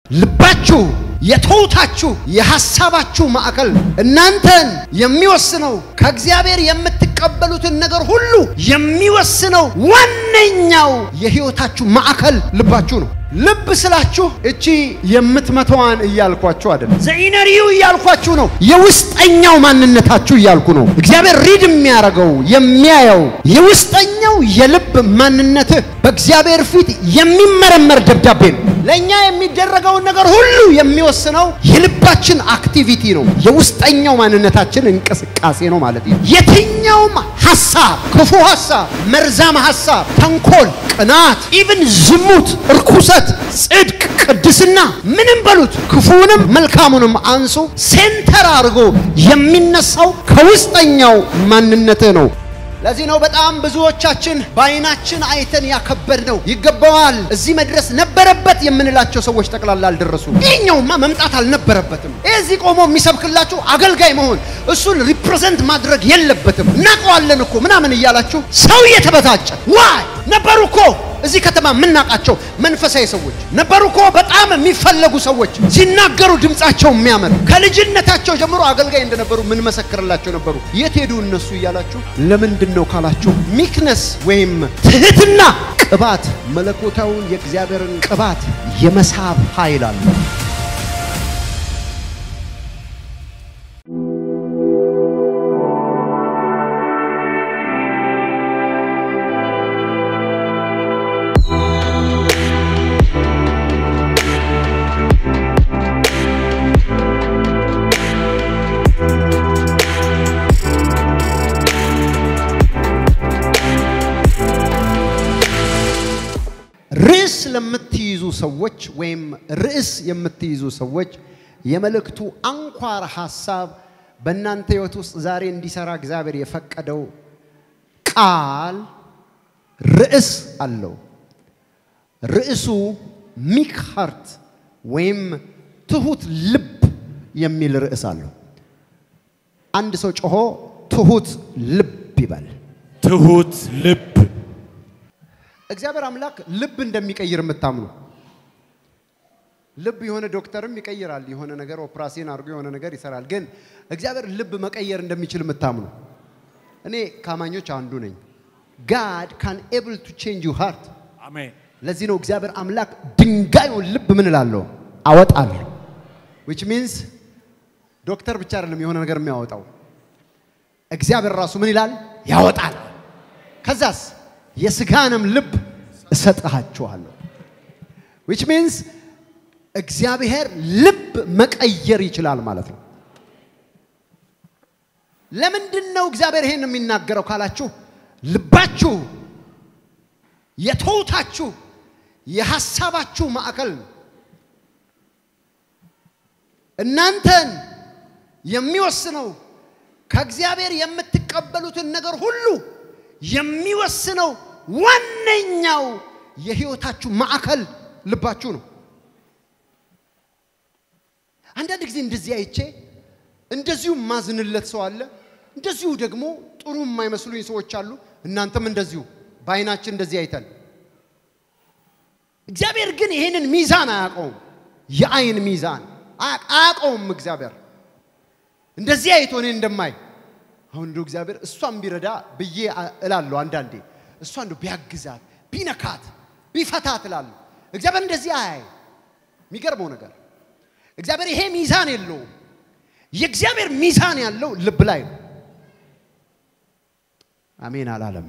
ልባችሁ የትሑታችሁ የሐሳባችሁ ማዕከል እናንተን የሚወስነው ከእግዚአብሔር የምትቀበሉትን ነገር ሁሉ የሚወስነው ዋነኛው የሕይወታችሁ ማዕከል ልባችሁ ነው። ልብ ስላችሁ እቺ የምትመተዋን እያልኳችሁ አይደለም። ዘኢነሪው እያልኳችሁ ነው። የውስጠኛው ማንነታችሁ እያልኩ ነው። እግዚአብሔር ሪድ የሚያደርገው የሚያየው የውስጠኛው የልብ ማንነትህ በእግዚአብሔር ፊት የሚመረመር ደብዳቤ ነው። ለእኛ የሚደረገውን ነገር ሁሉ የሚወስነው የልባችን አክቲቪቲ ነው። የውስጠኛው ማንነታችን እንቅስቃሴ ነው ማለት ነው። የትኛውም ሐሳብ፣ ክፉ ሐሳብ፣ መርዛማ ሐሳብ፣ ተንኮል፣ ቅናት፣ ኢቭን ዝሙት፣ እርኩሰት፣ ጽድቅ፣ ቅድስና ምንም በሉት ክፉንም መልካሙንም አንሱ ሴንተር አድርጎ የሚነሳው ከውስጠኛው ማንነትህ ነው። ለዚህ ነው በጣም ብዙዎቻችን በዓይናችን አይተን ያከበድ ነው ይገባዋል፣ እዚህ መድረስ ነበረበት የምንላቸው ሰዎች ጠቅላላ አልደረሱ። ይህኛውማ መምጣት አልነበረበትም። ይህ እዚህ ቆሞ የሚሰብክላችሁ አገልጋይ መሆን እሱን ሪፕሬዘንት ማድረግ የለበትም። እናውቀዋለን እኮ ምናምን እያላችሁ ሰው እየተበታጨ ዋይ ነበሩ እኮ እዚህ ከተማ የምናውቃቸው መንፈሳዊ ሰዎች ነበሩ እኮ በጣም የሚፈለጉ ሰዎች ሲናገሩ ድምፃቸው የሚያምር ከልጅነታቸው ጀምሮ አገልጋይ እንደነበሩ ምን መሰክርላቸው ነበሩ። የት ሄዱ እነሱ እያላችሁ ለምንድን ነው ካላችሁ ሚክነስ ወይም ትህትና ቅባት መለኮታውን የእግዚአብሔርን ቅባት የመሳብ ኃይል አለው። ርዕስ ለምትይዙ ሰዎች ወይም ርዕስ የምትይዙ ሰዎች የመልእክቱ አንኳር ሐሳብ በእናንተ ሕይወት ውስጥ ዛሬ እንዲሰራ እግዚአብሔር የፈቀደው ቃል ርዕስ አለው። ርዕሱ ሚክ ሃርት ወይም ትሁት ልብ የሚል ርዕስ አለው። አንድ ሰው ጮሆ ትሁት ልብ ይበል። ትሁት ልብ እግዚአብሔር አምላክ ልብ እንደሚቀይር የምታምኑ ልብ የሆነ ዶክተርም ይቀይራል። የሆነ ነገር ኦፕራሲዮን አድርጎ የሆነ ነገር ይሰራል። ግን እግዚአብሔር ልብ መቀየር እንደሚችል የምታምኑ እኔ ከአማኞች አንዱ ነኝ። ጋድ ካን ኤብል ቱ ቼንጅ ዩ ሃርት። አሜን። ለዚህ ነው እግዚአብሔር አምላክ ድንጋዩን ልብ ምን እላለሁ አወጣለሁ። ዊች ሚንስ ዶክተር ብቻ አይደለም የሆነ ነገር የሚያወጣው እግዚአብሔር ራሱ ምን ይላል ያወጣል። ከዛስ የስጋንም ልብ እሰጥሃችኋለሁ። ዊች ሚንስ እግዚአብሔር ልብ መቀየር ይችላል ማለት ነው። ለምንድን ነው እግዚአብሔር ይሄን የሚናገረው ካላችሁ ልባችሁ የትሑታችሁ የሐሳባችሁ ማዕከል ነው። እናንተን የሚወስነው ከእግዚአብሔር የምትቀበሉትን ነገር ሁሉ የሚወስነው ዋነኛው የሕይወታችሁ ማዕከል ልባችሁ ነው። አንዳንድ ጊዜ እንደዚህ አይቼ እንደዚሁ ማዝንለት ሰው አለ። እንደዚሁ ደግሞ ጥሩ የማይመስሉኝ ሰዎች አሉ። እናንተም እንደዚሁ በዓይናችን እንደዚህ አይተን፣ እግዚአብሔር ግን ይህንን ሚዛን አያውቀውም። የዓይን ሚዛን አያውቀውም። እግዚአብሔር እንደዚህ አይቶ እኔ እንደማይ አሁን እንደው እግዚአብሔር እሷን ቢረዳ ብዬ እላለሁ። አንዳንዴ እሷ እንደው ቢያግዛት ቢነካት ቢፈታት እላለሁ። እግዚአብሔር እንደዚህ አያይ። የሚገርመው ነገር እግዚአብሔር ይሄ ሚዛን የለውም። የእግዚአብሔር ሚዛን ያለው ልብ ላይ ነው። አሜን አላለም።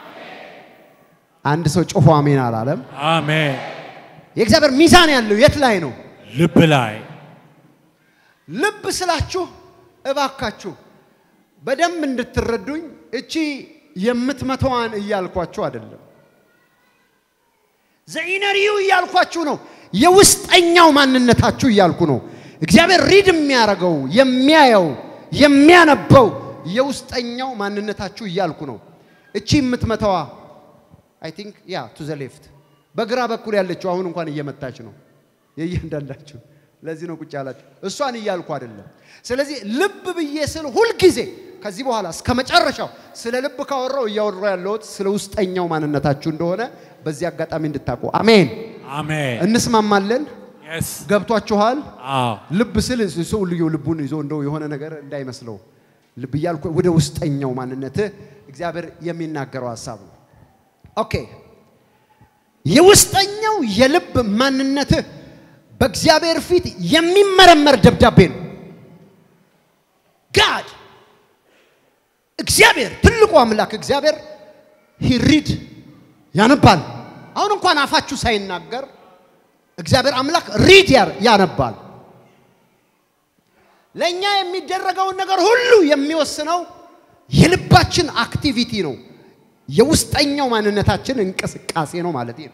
አንድ ሰው ጮሆ አሜን አላለም። አሜን። የእግዚአብሔር ሚዛን ያለው የት ላይ ነው? ልብ ላይ ልብ ስላችሁ እባካችሁ በደንብ እንድትረዱኝ እቺ የምትመተዋን እያልኳችሁ አይደለም። ዘኢነሪው እያልኳችሁ ነው። የውስጠኛው ማንነታችሁ እያልኩ ነው። እግዚአብሔር ሪድ የሚያደርገው የሚያየው የሚያነበው የውስጠኛው ማንነታችሁ እያልኩ ነው። እቺ የምትመተዋ አይ ቲንክ ያ ቱ ዘ ሌፍት በግራ በኩል ያለችው አሁን እንኳን እየመታች ነው የእያንዳንዳችሁ። ለዚህ ነው ቁጭ ያላችሁ። እሷን እያልኩ አይደለም። ስለዚህ ልብ ብዬ ስል ሁልጊዜ ከዚህ በኋላ እስከ መጨረሻው ስለ ልብ ካወራው እያወራው ያለሁት ስለ ውስጠኛው ማንነታችሁ እንደሆነ በዚህ አጋጣሚ እንድታውቁ። አሜን። አሜን። እንስማማለን። Yes. ገብቷችኋል? አዎ ልብ ስል ሰው ልዩ ልቡን ይዞ እንደው የሆነ ነገር እንዳይመስለው ልብ እያልኩ ወደ ውስጠኛው ማንነት እግዚአብሔር የሚናገረው ሀሳብ ነው። ኦኬ የውስጠኛው የልብ ማንነት በእግዚአብሔር ፊት የሚመረመር ደብዳቤ ነው። ጋድ እግዚአብሔር ትልቁ አምላክ እግዚአብሔር ሂሪድ ያነባል። አሁን እንኳን አፋችሁ ሳይናገር እግዚአብሔር አምላክ ሪድ ያር- ያነባል። ለእኛ የሚደረገውን ነገር ሁሉ የሚወስነው የልባችን አክቲቪቲ ነው። የውስጠኛው ማንነታችን እንቅስቃሴ ነው ማለት ነው።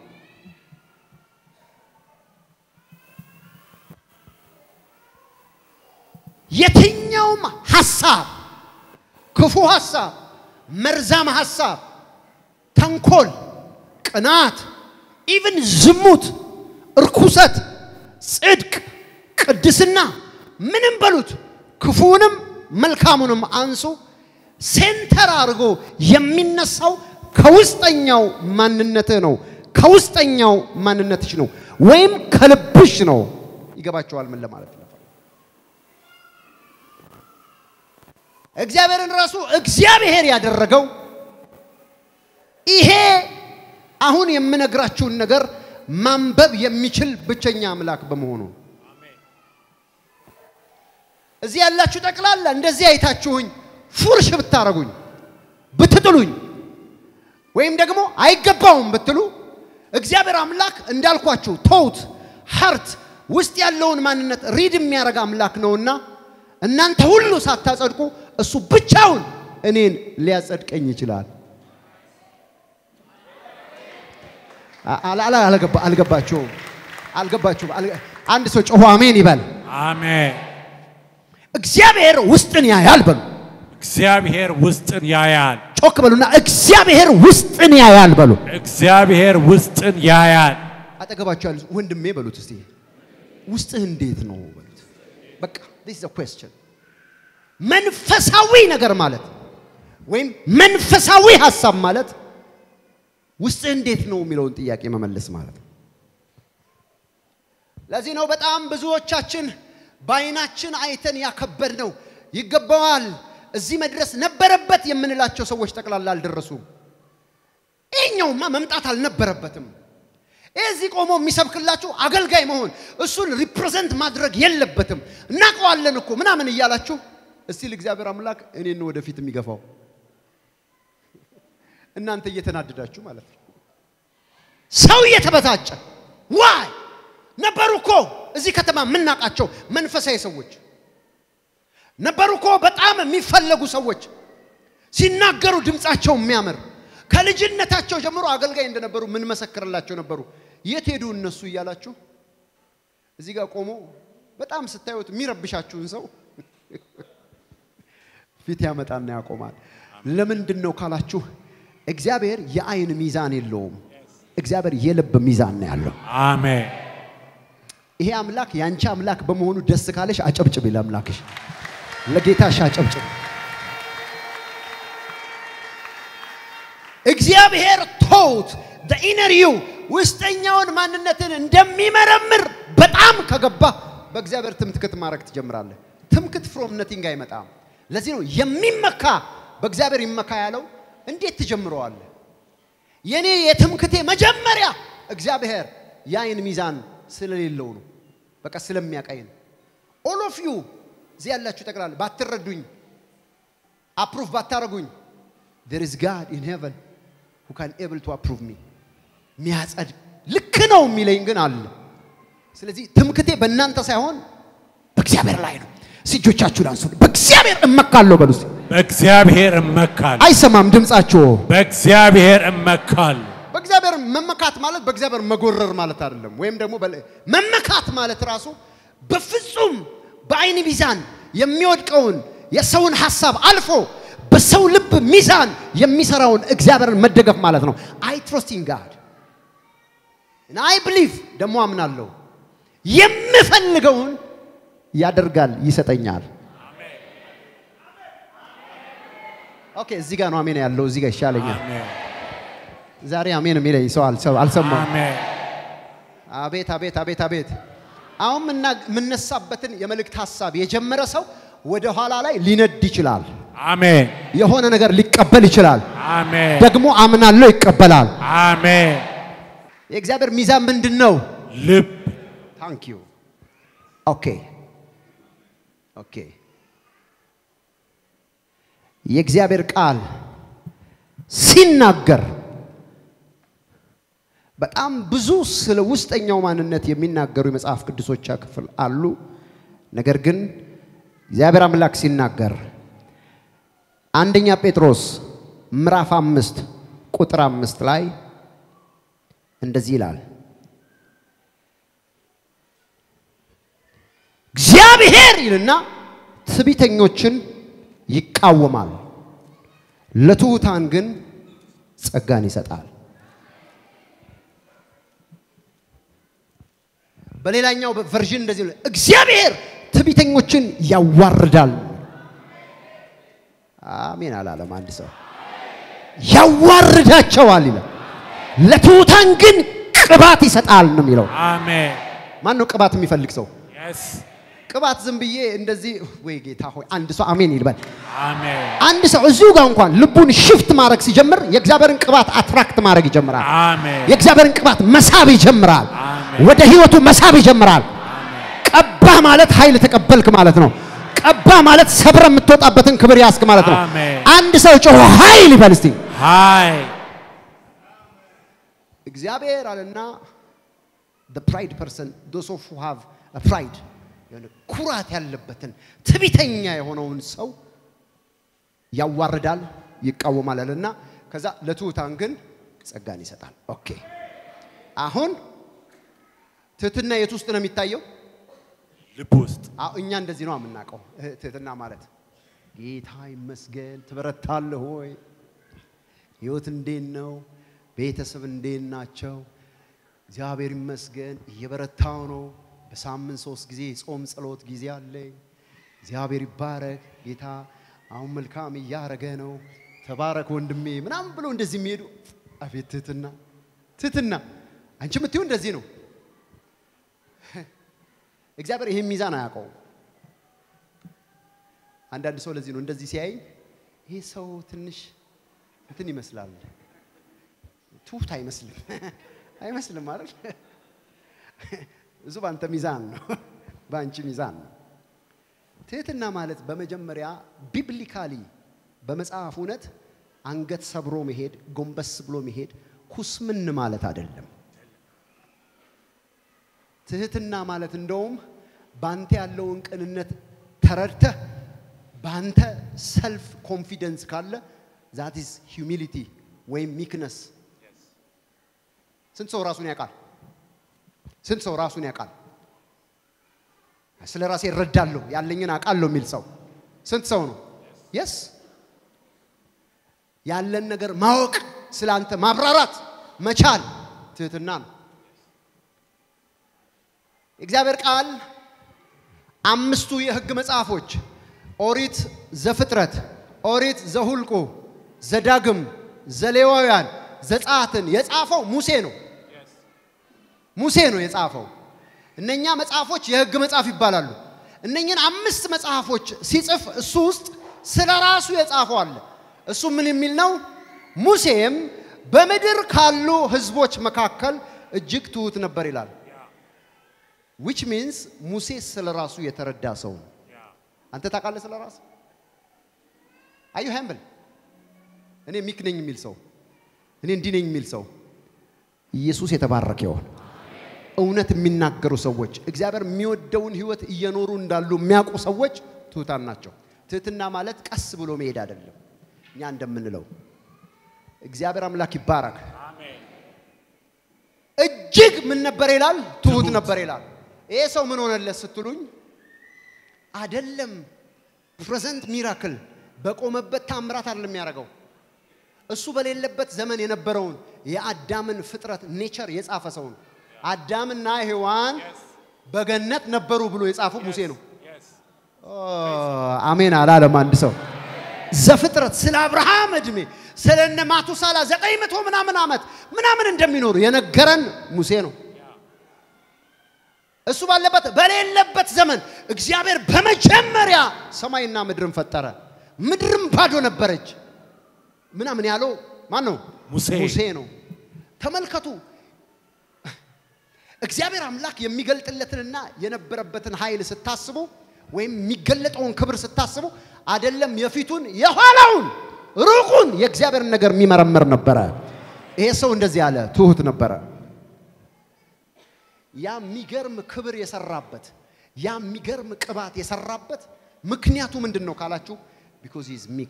የትኛውም ሐሳብ፣ ክፉ ሐሳብ፣ መርዛም ሐሳብ፣ ተንኮል፣ ቅናት፣ ኢቭን ዝሙት፣ እርኩሰት፣ ጽድቅ፣ ቅድስና ምንም በሉት ክፉንም መልካሙንም አንሱ ሴንተር አድርጎ የሚነሳው ከውስጠኛው ማንነትህ ነው። ከውስጠኛው ማንነትሽ ነው፣ ወይም ከልብሽ ነው። ይገባቸዋል ምን ለማለት ነው? እግዚአብሔርን ራሱ እግዚአብሔር ያደረገው ይሄ አሁን የምነግራችሁን ነገር ማንበብ የሚችል ብቸኛ አምላክ በመሆኑ ነው። እዚህ ያላችሁ ጠቅላላ እንደዚህ አይታችሁኝ ፉርሽ ብታረጉኝ ብትጥሉኝ ወይም ደግሞ አይገባውም ብትሉ እግዚአብሔር አምላክ እንዳልኳችሁ ተውት ሀርት ውስጥ ያለውን ማንነት ሪድ የሚያደርግ አምላክ ነውና እናንተ ሁሉ ሳታጸድቁ እሱ ብቻውን እኔን ሊያጸድቀኝ ይችላል። አ- አላ- አላ- አልገባ- አልገባችሁም? አልገባችሁም? አልገ- አንድ ሰው ጮሆ አሜን ይበል። አሜን። እግዚአብሔር ውስጥን ያያል በሉ። እግዚአብሔር ውስጥን ያያል። ጮክ በሉና እግዚአብሔር ውስጥን ያያል በሉ። እግዚአብሔር ውስጥን ያያል። አጠገባቸው ያሉ ወንድሜ በሉት እስቲ ውስጥህ እንዴት ነው በሉት። በቃ this is a question መንፈሳዊ ነገር ማለት ወይም መንፈሳዊ ሀሳብ ማለት ውስጥህ እንዴት ነው የሚለውን ጥያቄ መመለስ ማለት ነው። ለዚህ ነው በጣም ብዙዎቻችን በአይናችን አይተን ያከበድ ነው ይገባዋል፣ እዚህ መድረስ ነበረበት የምንላቸው ሰዎች ጠቅላላ አልደረሱም። ይሄኛውማ መምጣት አልነበረበትም። ይህ እዚህ ቆሞ የሚሰብክላችሁ አገልጋይ መሆን እሱን ሪፕሬዘንት ማድረግ የለበትም። እናውቀዋለን እኮ ምናምን እያላችሁ እስቲ ለእግዚአብሔር አምላክ እኔን ነው ወደፊት የሚገፋው እናንተ እየተናደዳችሁ ማለት ነው። ሰው እየተበታጨ ዋይ ነበሩ እኮ እዚህ ከተማ የምናውቃቸው መንፈሳዊ ሰዎች ነበሩ እኮ በጣም የሚፈለጉ ሰዎች ሲናገሩ ድምፃቸው የሚያምር ከልጅነታቸው ጀምሮ አገልጋይ እንደነበሩ ምን መሰክርላቸው ነበሩ። የት ሄዱ እነሱ እያላችሁ እዚህ ጋር ቆሞ በጣም ስታዩት የሚረብሻችሁን ሰው ፊት ያመጣና ያቆማል። ለምንድን ነው ካላችሁ እግዚአብሔር የአይን ሚዛን የለውም። እግዚአብሔር የልብ ሚዛን ነው ያለው። አሜን። ይሄ አምላክ የአንቺ አምላክ በመሆኑ ደስ ካለሽ አጨብጭቢ። ለአምላክሽ ለጌታሽ አጨብጭቢ። እግዚአብሔር ቶት ኢነር ዩ ውስጠኛውን ማንነትን እንደሚመረምር በጣም ከገባ በእግዚአብሔር ትምክህት ማድረግ ትጀምራለህ። ትምክህት ፍሮም ነቲንግ አይመጣም። ለዚህ ነው የሚመካ በእግዚአብሔር ይመካ ያለው። እንዴት ትጀምረዋለህ? የኔ የትምክቴ መጀመሪያ እግዚአብሔር የአይን ሚዛን ስለሌለው ነው። በቃ ስለሚያቀኝ ነው። ኦል ኦፍ ዩ እዚህ ያላችሁ ጠቅላላ ባትረዱኝ፣ አፕሩቭ ባታረጉኝ there is God in heaven who can able to approve me ሚያጸድቅ ልክ ነው የሚለኝ ግን አለ። ስለዚህ ትምክቴ በእናንተ ሳይሆን በእግዚአብሔር ላይ ነው። እስኪ እጆቻችሁን አንሱ። በእግዚአብሔር እመካለሁ በሉ እስኪ። በእግዚአብሔር እመካለሁ። አይሰማም ድምጻችሁ። በእግዚአብሔር እመካለሁ። በእግዚአብሔር መመካት ማለት በእግዚአብሔር መጎረር ማለት አይደለም። ወይም ደግሞ በለ- መመካት ማለት ራሱ በፍጹም በአይን ሚዛን የሚወድቀውን የሰውን ሐሳብ አልፎ በሰው ልብ ሚዛን የሚሰራውን እግዚአብሔርን መደገፍ ማለት ነው። አይ ትሮስት ኢን ጋድ አይ ብሊቭ ደግሞ አምናለሁ የምፈልገውን ያደርጋል፣ ይሰጠኛል። ኦኬ፣ እዚህ ጋር ነው አሜን ያለው። እዚህ ጋር ይሻለኛል። አሜን። ዛሬ አሜን የሚለኝ ሰው አልሰ- አልሰማም። አሜን። አቤት አቤት አቤት አቤት! አሁን ምና- የምነሳበትን የመልእክት ሀሳብ የጀመረ ሰው ወደ ኋላ ላይ ሊነድ ይችላል። አሜን የሆነ ነገር ሊቀበል ይችላል። አሜን ደግሞ አምናለሁ ይቀበላል። አሜን። የእግዚአብሔር ሚዛን ምንድን ነው? ልብ ታንክ ዩ ኦኬ ኦኬ። የእግዚአብሔር ቃል ሲናገር በጣም ብዙ ስለ ውስጠኛው ማንነት የሚናገሩ የመጽሐፍ ቅዱሶች ክፍል አሉ። ነገር ግን እግዚአብሔር አምላክ ሲናገር አንደኛ ጴጥሮስ ምዕራፍ አምስት ቁጥር አምስት ላይ እንደዚህ ይላል እግዚአብሔር ይልና ትዕቢተኞችን ይቃወማል፣ ለትሑታን ግን ጸጋን ይሰጣል። በሌላኛው ቨርዥን እንደዚህ ነው፣ እግዚአብሔር ትዕቢተኞችን ያዋርዳል። አሜን አላለም አንድ ሰው ያዋርዳቸዋል ይላል፣ ለትሑታን ግን ቅባት ይሰጣል ነው የሚለው። አሜን ማን ነው ቅባት የሚፈልግ ሰው? የስ ቅባት ዝም ብዬ እንደዚህ ወይ ጌታ ሆይ አንድ ሰው አሜን ይልበል። አሜን አንድ ሰው እዚሁ ጋር እንኳን ልቡን ሽፍት ማድረግ ሲጀምር የእግዚአብሔርን ቅባት አትራክት ማድረግ ይጀምራል። አሜን የእግዚአብሔርን ቅባት መሳብ ይጀምራል። አሜን። ወደ ህይወቱ መሳብ ይጀምራል። ቀባህ ማለት ኃይል ተቀበልክ ማለት ነው። ቀባህ ማለት ሰብረ የምትወጣበትን ክብር ያስክ ማለት ነው። አሜን። አንድ ሰው ጮሆ ኃይል ይበል እስቲ። ሃይ እግዚአብሔር አለና the pride person those of who have a pride የሆነ ኩራት ያለበትን ትቢተኛ የሆነውን ሰው ያዋርዳል፣ ይቃወማል አለና ከዛ ለትሑታን ግን ጸጋን ይሰጣል። ኦኬ አሁን ትህትና የት ውስጥ ነው የሚታየው? ልብ ውስጥ አዎ እኛ እንደዚህ ነው የምናውቀው እህ፣ ትህትና ማለት ጌታ ይመስገን ትበረታለህ ሆይ ህይወት እንዴት ነው ቤተሰብ እንዴት ናቸው እግዚአብሔር ይመስገን እየበረታው ነው በሳምንት ሶስት ጊዜ ጾም ጸሎት ጊዜ አለኝ እግዚአብሔር ይባረክ ጌታ አሁን መልካም እያረገ ነው ተባረክ ወንድሜ ምናምን ብሎ እንደዚህ የሚሄዱ አቤት ትህትና ትህትና አንቺ የምትይው እንደዚህ ነው እግዚአብሔር ይህን ሚዛን አያውቀውም። አንዳንድ ሰው ለዚህ ነው እንደዚህ ሲያይ ይህ ሰው ትንሽ እንትን ይመስላል፣ ትሁት አይመስልም አይመስልም አይደል? እሱ በአንተ ሚዛን ነው፣ በአንቺ ሚዛን ነው። ትህትና ማለት በመጀመሪያ ቢብሊካሊ በመጽሐፍ እውነት አንገት ሰብሮ መሄድ፣ ጎንበስ ብሎ መሄድ፣ ኩስምን ማለት አይደለም። ትህትና ማለት እንደውም ባንተ ያለውን ቅንነት ተረድተህ ባንተ ሰልፍ ኮንፊደንስ ካለ ዛት ኢዝ ሂዩሚሊቲ ወይም ሚክነስ። ስንት ሰው ራሱን ያውቃል? ስንት ሰው ራሱን ያውቃል? ስለ ራሴ እረዳለሁ ያለኝን አውቃለሁ የሚል ሰው ስንት ሰው ነው? የስ ያለን ነገር ማወቅ ስለ አንተ ማብራራት መቻል ትህትና ነው። የእግዚአብሔር ቃል አምስቱ የሕግ መጽሐፎች ኦሪት ዘፍጥረት፣ ኦሪት ዘሁልቁ፣ ዘዳግም፣ ዘሌዋውያን፣ ዘጸአትን የጻፈው ሙሴ ነው። ሙሴ ነው የጻፈው። እነኛ መጽሐፎች የሕግ መጽሐፍ ይባላሉ። እነኝን አምስት መጽሐፎች ሲጽፍ እሱ ውስጥ ስለ ራሱ የጻፈው አለ። እሱ ምን የሚል ነው? ሙሴም በምድር ካሉ ሕዝቦች መካከል እጅግ ትሑት ነበር ይላል። ዊች ሚንስ ሙሴ ስለ ራሱ የተረዳ ሰው ነው። አንተ ታውቃለህ ስለ ራስ አዩ ሃምብል እኔ ሚክ ነኝ የሚል ሰው እኔ እንዲህ ነኝ የሚል ሰው ኢየሱስ የተባረከ ይሆን። እውነት የሚናገሩ ሰዎች እግዚአብሔር የሚወደውን ህይወት እየኖሩ እንዳሉ የሚያውቁ ሰዎች ትሑታን ናቸው። ትህትና ማለት ቀስ ብሎ መሄድ አይደለም። እኛ እንደምንለው እግዚአብሔር አምላክ ይባረክ። እጅግ ምን ነበር ይላል? ትሁት ነበር ይላል። ይሄ ሰው ምን ሆነለት ስትሉኝ፣ አደለም ፕሬዘንት ሚራክል በቆመበት ታምራት አይደለም የሚያደርገው። እሱ በሌለበት ዘመን የነበረውን የአዳምን ፍጥረት ኔቸር የጻፈ ሰው ነው። አዳምና ሔዋን በገነት ነበሩ ብሎ የጻፈው ሙሴ ነው። አሜን አላለም አንድ ሰው። ዘፍጥረት ስለ አብርሃም እድሜ ስለ እነ ማቱሳላ ዘጠኝ መቶ ምናምን ዓመት ምናምን እንደሚኖሩ የነገረን ሙሴ ነው። እሱ ባለበት በሌለበት ዘመን እግዚአብሔር በመጀመሪያ ሰማይና ምድርን ፈጠረ። ምድርም ባዶ ነበረች። ምናምን ያለው ማን ነው? ሙሴ። ሙሴ ነው። ተመልከቱ። እግዚአብሔር አምላክ የሚገልጥለትንና የነበረበትን ኃይል ስታስቡ ወይም የሚገለጠውን ክብር ስታስቡ አይደለም የፊቱን የኋላውን ሩቁን የእግዚአብሔርን ነገር የሚመረምር ነበረ። ይሄ ሰው እንደዚህ ያለ ትሁት ነበረ። ያ የሚገርም ክብር የሰራበት ያ የሚገርም ቅባት የሰራበት ምክንያቱ ምንድን ነው ካላችሁ፣ ቢኮዝ ኢዝ ሚክ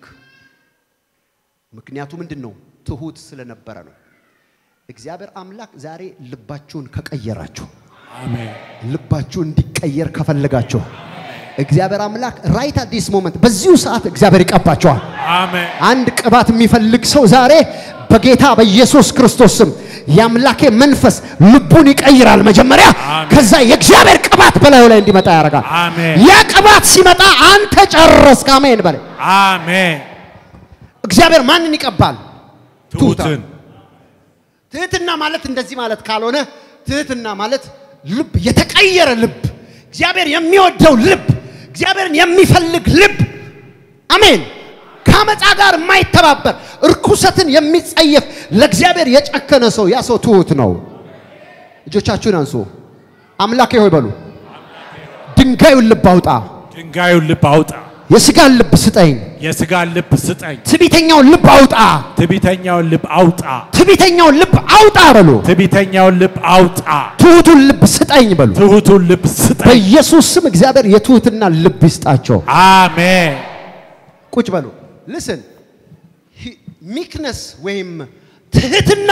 ምክንያቱ ምንድን ነው? ትሁት ስለነበረ ነው። እግዚአብሔር አምላክ ዛሬ ልባችሁን ከቀየራችሁ አሜን። ልባችሁ እንዲቀየር ከፈለጋችሁ እግዚአብሔር አምላክ ራይት አት ዲስ ሞመንት በዚሁ ሰዓት እግዚአብሔር ይቀባቸዋል። አሜን። አንድ ቅባት የሚፈልግ ሰው ዛሬ በጌታ በኢየሱስ ክርስቶስ ስም የአምላኬ መንፈስ ልቡን ይቀይራል። መጀመሪያ አሜን። ከዛ የእግዚአብሔር ቅባት በላዩ ላይ እንዲመጣ ያደርጋል። አሜን። ያ ቅባት ሲመጣ አንተ ጨረስክ። አሜን በለ። አሜን። እግዚአብሔር ማንን ይቀባል? ትሁትን ትህትና ማለት እንደዚህ ማለት ካልሆነ ትህትና ማለት ልብ የተቀየረ ልብ፣ እግዚአብሔር የሚወደው ልብ፣ እግዚአብሔርን የሚፈልግ ልብ። አሜን። ከአመፃ ጋር የማይተባበር እርኩሰትን የሚጸየፍ ለእግዚአብሔር የጨከነ ሰው ያ ሰው ትሁት ነው። እጆቻችሁን አንሱ። አምላኬ ሆይ በሉ። ድንጋዩን ልብ አውጣ፣ ድንጋዩን ልብ አውጣ፣ የስጋን ልብ ስጠኝ። የስጋን ልብ ስጠኝ፣ ትዕቢተኛውን ልብ አውጣ፣ ትዕቢተኛውን ልብ አውጣ፣ ትዕቢተኛውን ልብ አውጣ በሉ። ትዕቢተኛውን ልብ አውጣ፣ ትሁቱን ልብ ስጠኝ በሉ። ትሁቱን ልብ ስጠኝ። በኢየሱስ ስም እግዚአብሔር የትሁትና ልብ ይስጣቸው። አሜን። ቁጭ በሉ። ልስን ሚክነስ ወይም ትህትና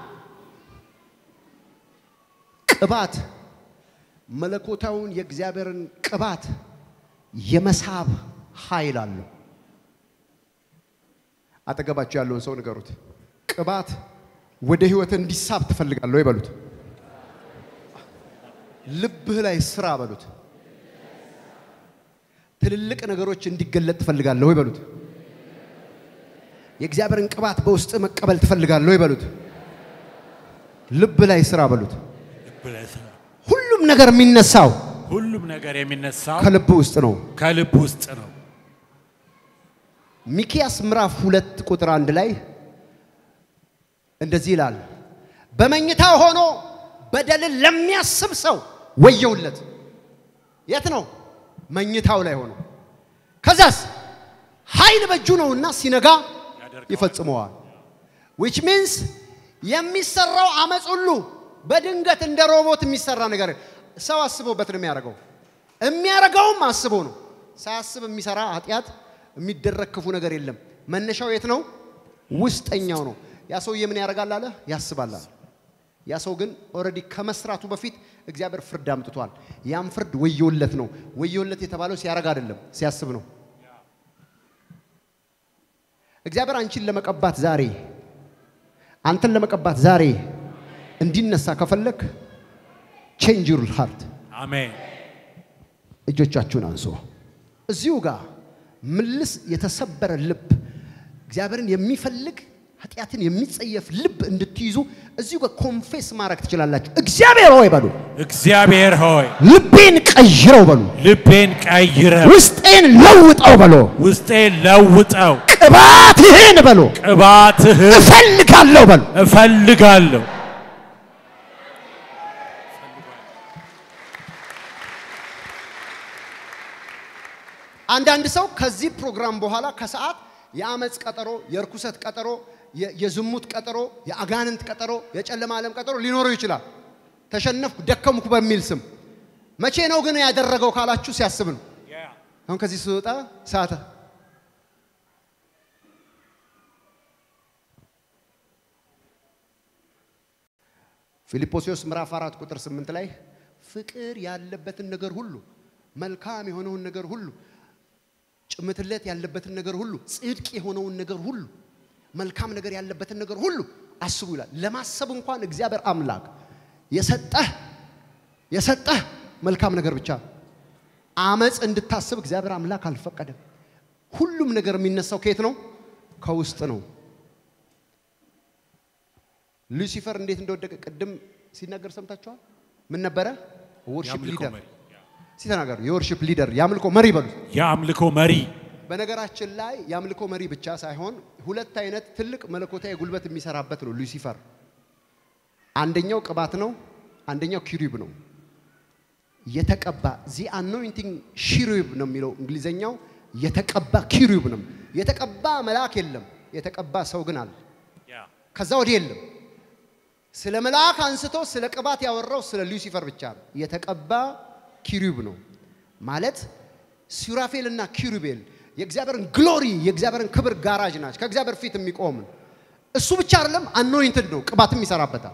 ቅባት መለኮታውን የእግዚአብሔርን ቅባት የመሳብ ኃይል አለው። አጠገባቸው ያለውን ሰው ንገሩት። ቅባት ወደ ህይወት እንዲሳብ ትፈልጋለህ ወይ በሉት። ልብህ ላይ ስራ በሉት። ትልልቅ ነገሮች እንዲገለጥ ትፈልጋለህ ወይ በሉት። የእግዚአብሔርን ቅባት በውስጥ መቀበል ትፈልጋለህ ወይ በሉት። ልብ ላይ ስራ በሉት። ልብ ላይ ስራ። ሁሉም ነገር የሚነሳው ሁሉም ነገር የሚነሳው ከልብ ውስጥ ነው። ከልብ ውስጥ ነው። ሚኪያስ ምዕራፍ ሁለት ቁጥር አንድ ላይ እንደዚህ ይላል፣ በመኝታ ሆኖ በደልን ለሚያስብ ሰው ወየውለት። የት ነው? መኝታው ላይ ሆኖ። ከዛስ ኃይል በእጁ ነውና ሲነጋ ይፈጽመዋል። ዊች ሚንስ የሚሰራው አመፅ ሁሉ በድንገት እንደ ሮቦት የሚሰራ ነገር ሰው አስቦበት ነው የሚያደርገው። የሚያደርገውም አስቦ ነው። ሳያስብ የሚሰራ ኃጢአት የሚደረግ ክፉ ነገር የለም። መነሻው የት ነው? ውስጠኛው ነው። ያ ሰውዬ ምን ያደርጋል አለ? ያስባል አለ። ያ ሰው ግን ኦልሬዲ ከመስራቱ በፊት እግዚአብሔር ፍርድ አምጥቷል። ያም ፍርድ ወዮለት ነው። ወዮለት የተባለው ሲያደርግ አይደለም፣ ሲያስብ ነው። እግዚአብሔር አንቺን ለመቀባት ዛሬ አንተን ለመቀባት ዛሬ እንዲነሳ ከፈለክ ቼንጅ ዩር ሃርት አሜን። እጆቻችሁን አንሶ እዚሁ ጋር ምልስ የተሰበረ ልብ እግዚአብሔርን የሚፈልግ ኃጢአትን የሚጸየፍ ልብ እንድትይዙ እዚሁ ጋር ኮንፌስ ማድረግ ትችላላችሁ። እግዚአብሔር ሆይ በሉ፣ እግዚአብሔር ሆይ ልቤን ቀይረው በሉ፣ ልቤን ቀይረው፣ ውስጤን ለውጠው በሉ፣ ውስጤን ለውጠው፣ ቅባትህን በሉ ቅባትህን እፈልጋለሁ በሉ። እፈልጋለሁ። አንዳንድ ሰው ከዚህ ፕሮግራም በኋላ ከሰዓት የአመፅ ቀጠሮ፣ የእርኩሰት ቀጠሮ፣ የ- የዝሙት ቀጠሮ፣ የአጋንንት ቀጠሮ፣ የጨለማ ዓለም ቀጠሮ ሊኖረው ይችላል። ተሸነፍኩ፣ ደከምኩ በሚል ስም መቼ ነው ግን ያደረገው ካላችሁ ሲያስብ ነው። አሁን ከዚህ ስወጣ ሰዓተ ፊልጶስዮስ ምዕራፍ አራት ቁጥር ስምንት ላይ ፍቅር ያለበትን ነገር ሁሉ መልካም የሆነውን ነገር ሁሉ ጭምትለት ያለበትን ነገር ሁሉ ጽድቅ የሆነውን ነገር ሁሉ መልካም ነገር ያለበትን ነገር ሁሉ አስቡ ይላል። ለማሰብ እንኳን እግዚአብሔር አምላክ የሰጠህ የሰጠህ መልካም ነገር ብቻ ነው። አመፅ እንድታስብ እግዚአብሔር አምላክ አልፈቀደም። ሁሉም ነገር የሚነሳው ከየት ነው? ከውስጥ ነው። ሉሲፈር እንዴት እንደወደቀ ቅድም ሲናገር ሰምታችኋል። ምን ነበረ? ወርሺፕ የአምልኮ ሊደር መሪ እስቲ ተናገሩ። የወርሺፕ ሊደር የአምልኮ መሪ በሉት። የአምልኮ መሪ በነገራችን ላይ የአምልኮ መሪ ብቻ ሳይሆን ሁለት አይነት ትልቅ መለኮታዊ ጉልበት የሚሰራበት ነው ሉሲፈር። አንደኛው ቅባት ነው፣ አንደኛው ኪሩብ ነው። የተቀባ ዚ አኖይንቲንግ ሺሩብ ነው የሚለው እንግሊዘኛው። የተቀባ ኪሩብ ነው። የተቀባ መልአክ የለም፣ የተቀባ ሰው ግን አለ። ከዛ ወዲህ የለም። ስለ መልአክ አንስቶ ስለ ቅባት ያወራው ስለ ሉሲፈር ብቻ ነው። የተቀባ ኪሩብ ነው ማለት ሱራፌል እና ኪሩቤል የእግዚአብሔርን ግሎሪ የእግዚአብሔርን ክብር ጋራጅ ናቸው። ከእግዚአብሔር ፊት የሚቆም ነው። እሱ ብቻ አይደለም፣ አኖይንትድ ነው፣ ቅባትም ይሰራበታል።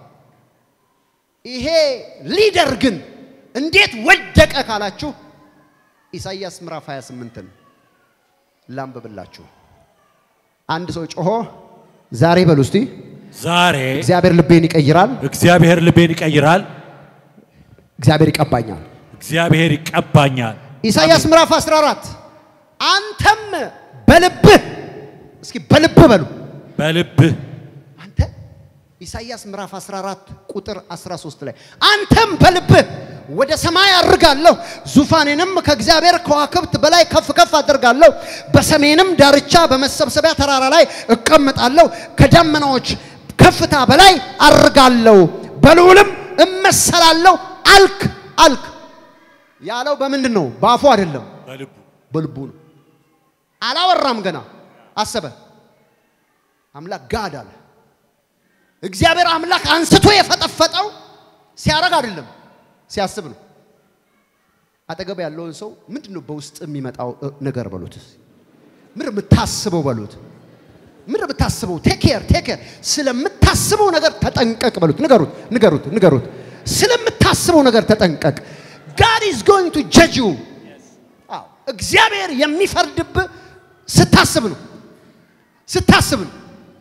ይሄ ሊደር ግን እንዴት ወደቀ ካላችሁ ኢሳይያስ ምዕራፍ 28ን ላንብብላችሁ። አንድ ሰው ጮሆ ዛሬ በሉ እስቲ ዛሬ እግዚአብሔር ልቤን ይቀይራል፣ እግዚአብሔር ልቤን ይቀይራል፣ እግዚአብሔር ይቀባኛል። እግዚአብሔር ይቀባኛል። ኢሳይያስ ምዕራፍ 14 አንተም በልብህ እስኪ በልብህ በሉ በልብህ አንተ ኢሳይያስ ምዕራፍ 14 ቁጥር 13 ላይ አንተም በልብህ ወደ ሰማይ አድርጋለሁ፣ ዙፋኔንም ከእግዚአብሔር ከዋክብት በላይ ከፍ ከፍ አደርጋለሁ፣ በሰሜንም ዳርቻ በመሰብሰቢያ ተራራ ላይ እቀመጣለሁ፣ ከደመናዎች ከፍታ በላይ አድርጋለሁ፣ በልዑልም እመሰላለሁ አልክ አልክ ያለው በምንድን ነው? በአፉ አይደለም፣ በልቡ በልቡ ነው። አላወራም ገና አሰበ። አምላክ ጋድ አለ። እግዚአብሔር አምላክ አንስቶ የፈጠፈጠው ሲያረግ አይደለም ሲያስብ ነው። አጠገብ ያለውን ሰው ምንድን ነው በውስጥ የሚመጣው እ, ነገር በሉት። ምንድን ነው የምታስበው በሉት። ምንድን ነው የምታስበው? ቴክ ኬር ቴክ ኬር። ስለምታስበው ነገር ተጠንቀቅ በሉት። ንገሩት ንገሩት ንገሩት። ስለምታስበው ነገር ተጠንቀቅ። ጋድ ኢዝ ጎይንግ ቱ ጀጅ ዩ። አዎ እግዚአብሔር የሚፈርድብህ ስታስብ ነው ስታስብ ነው።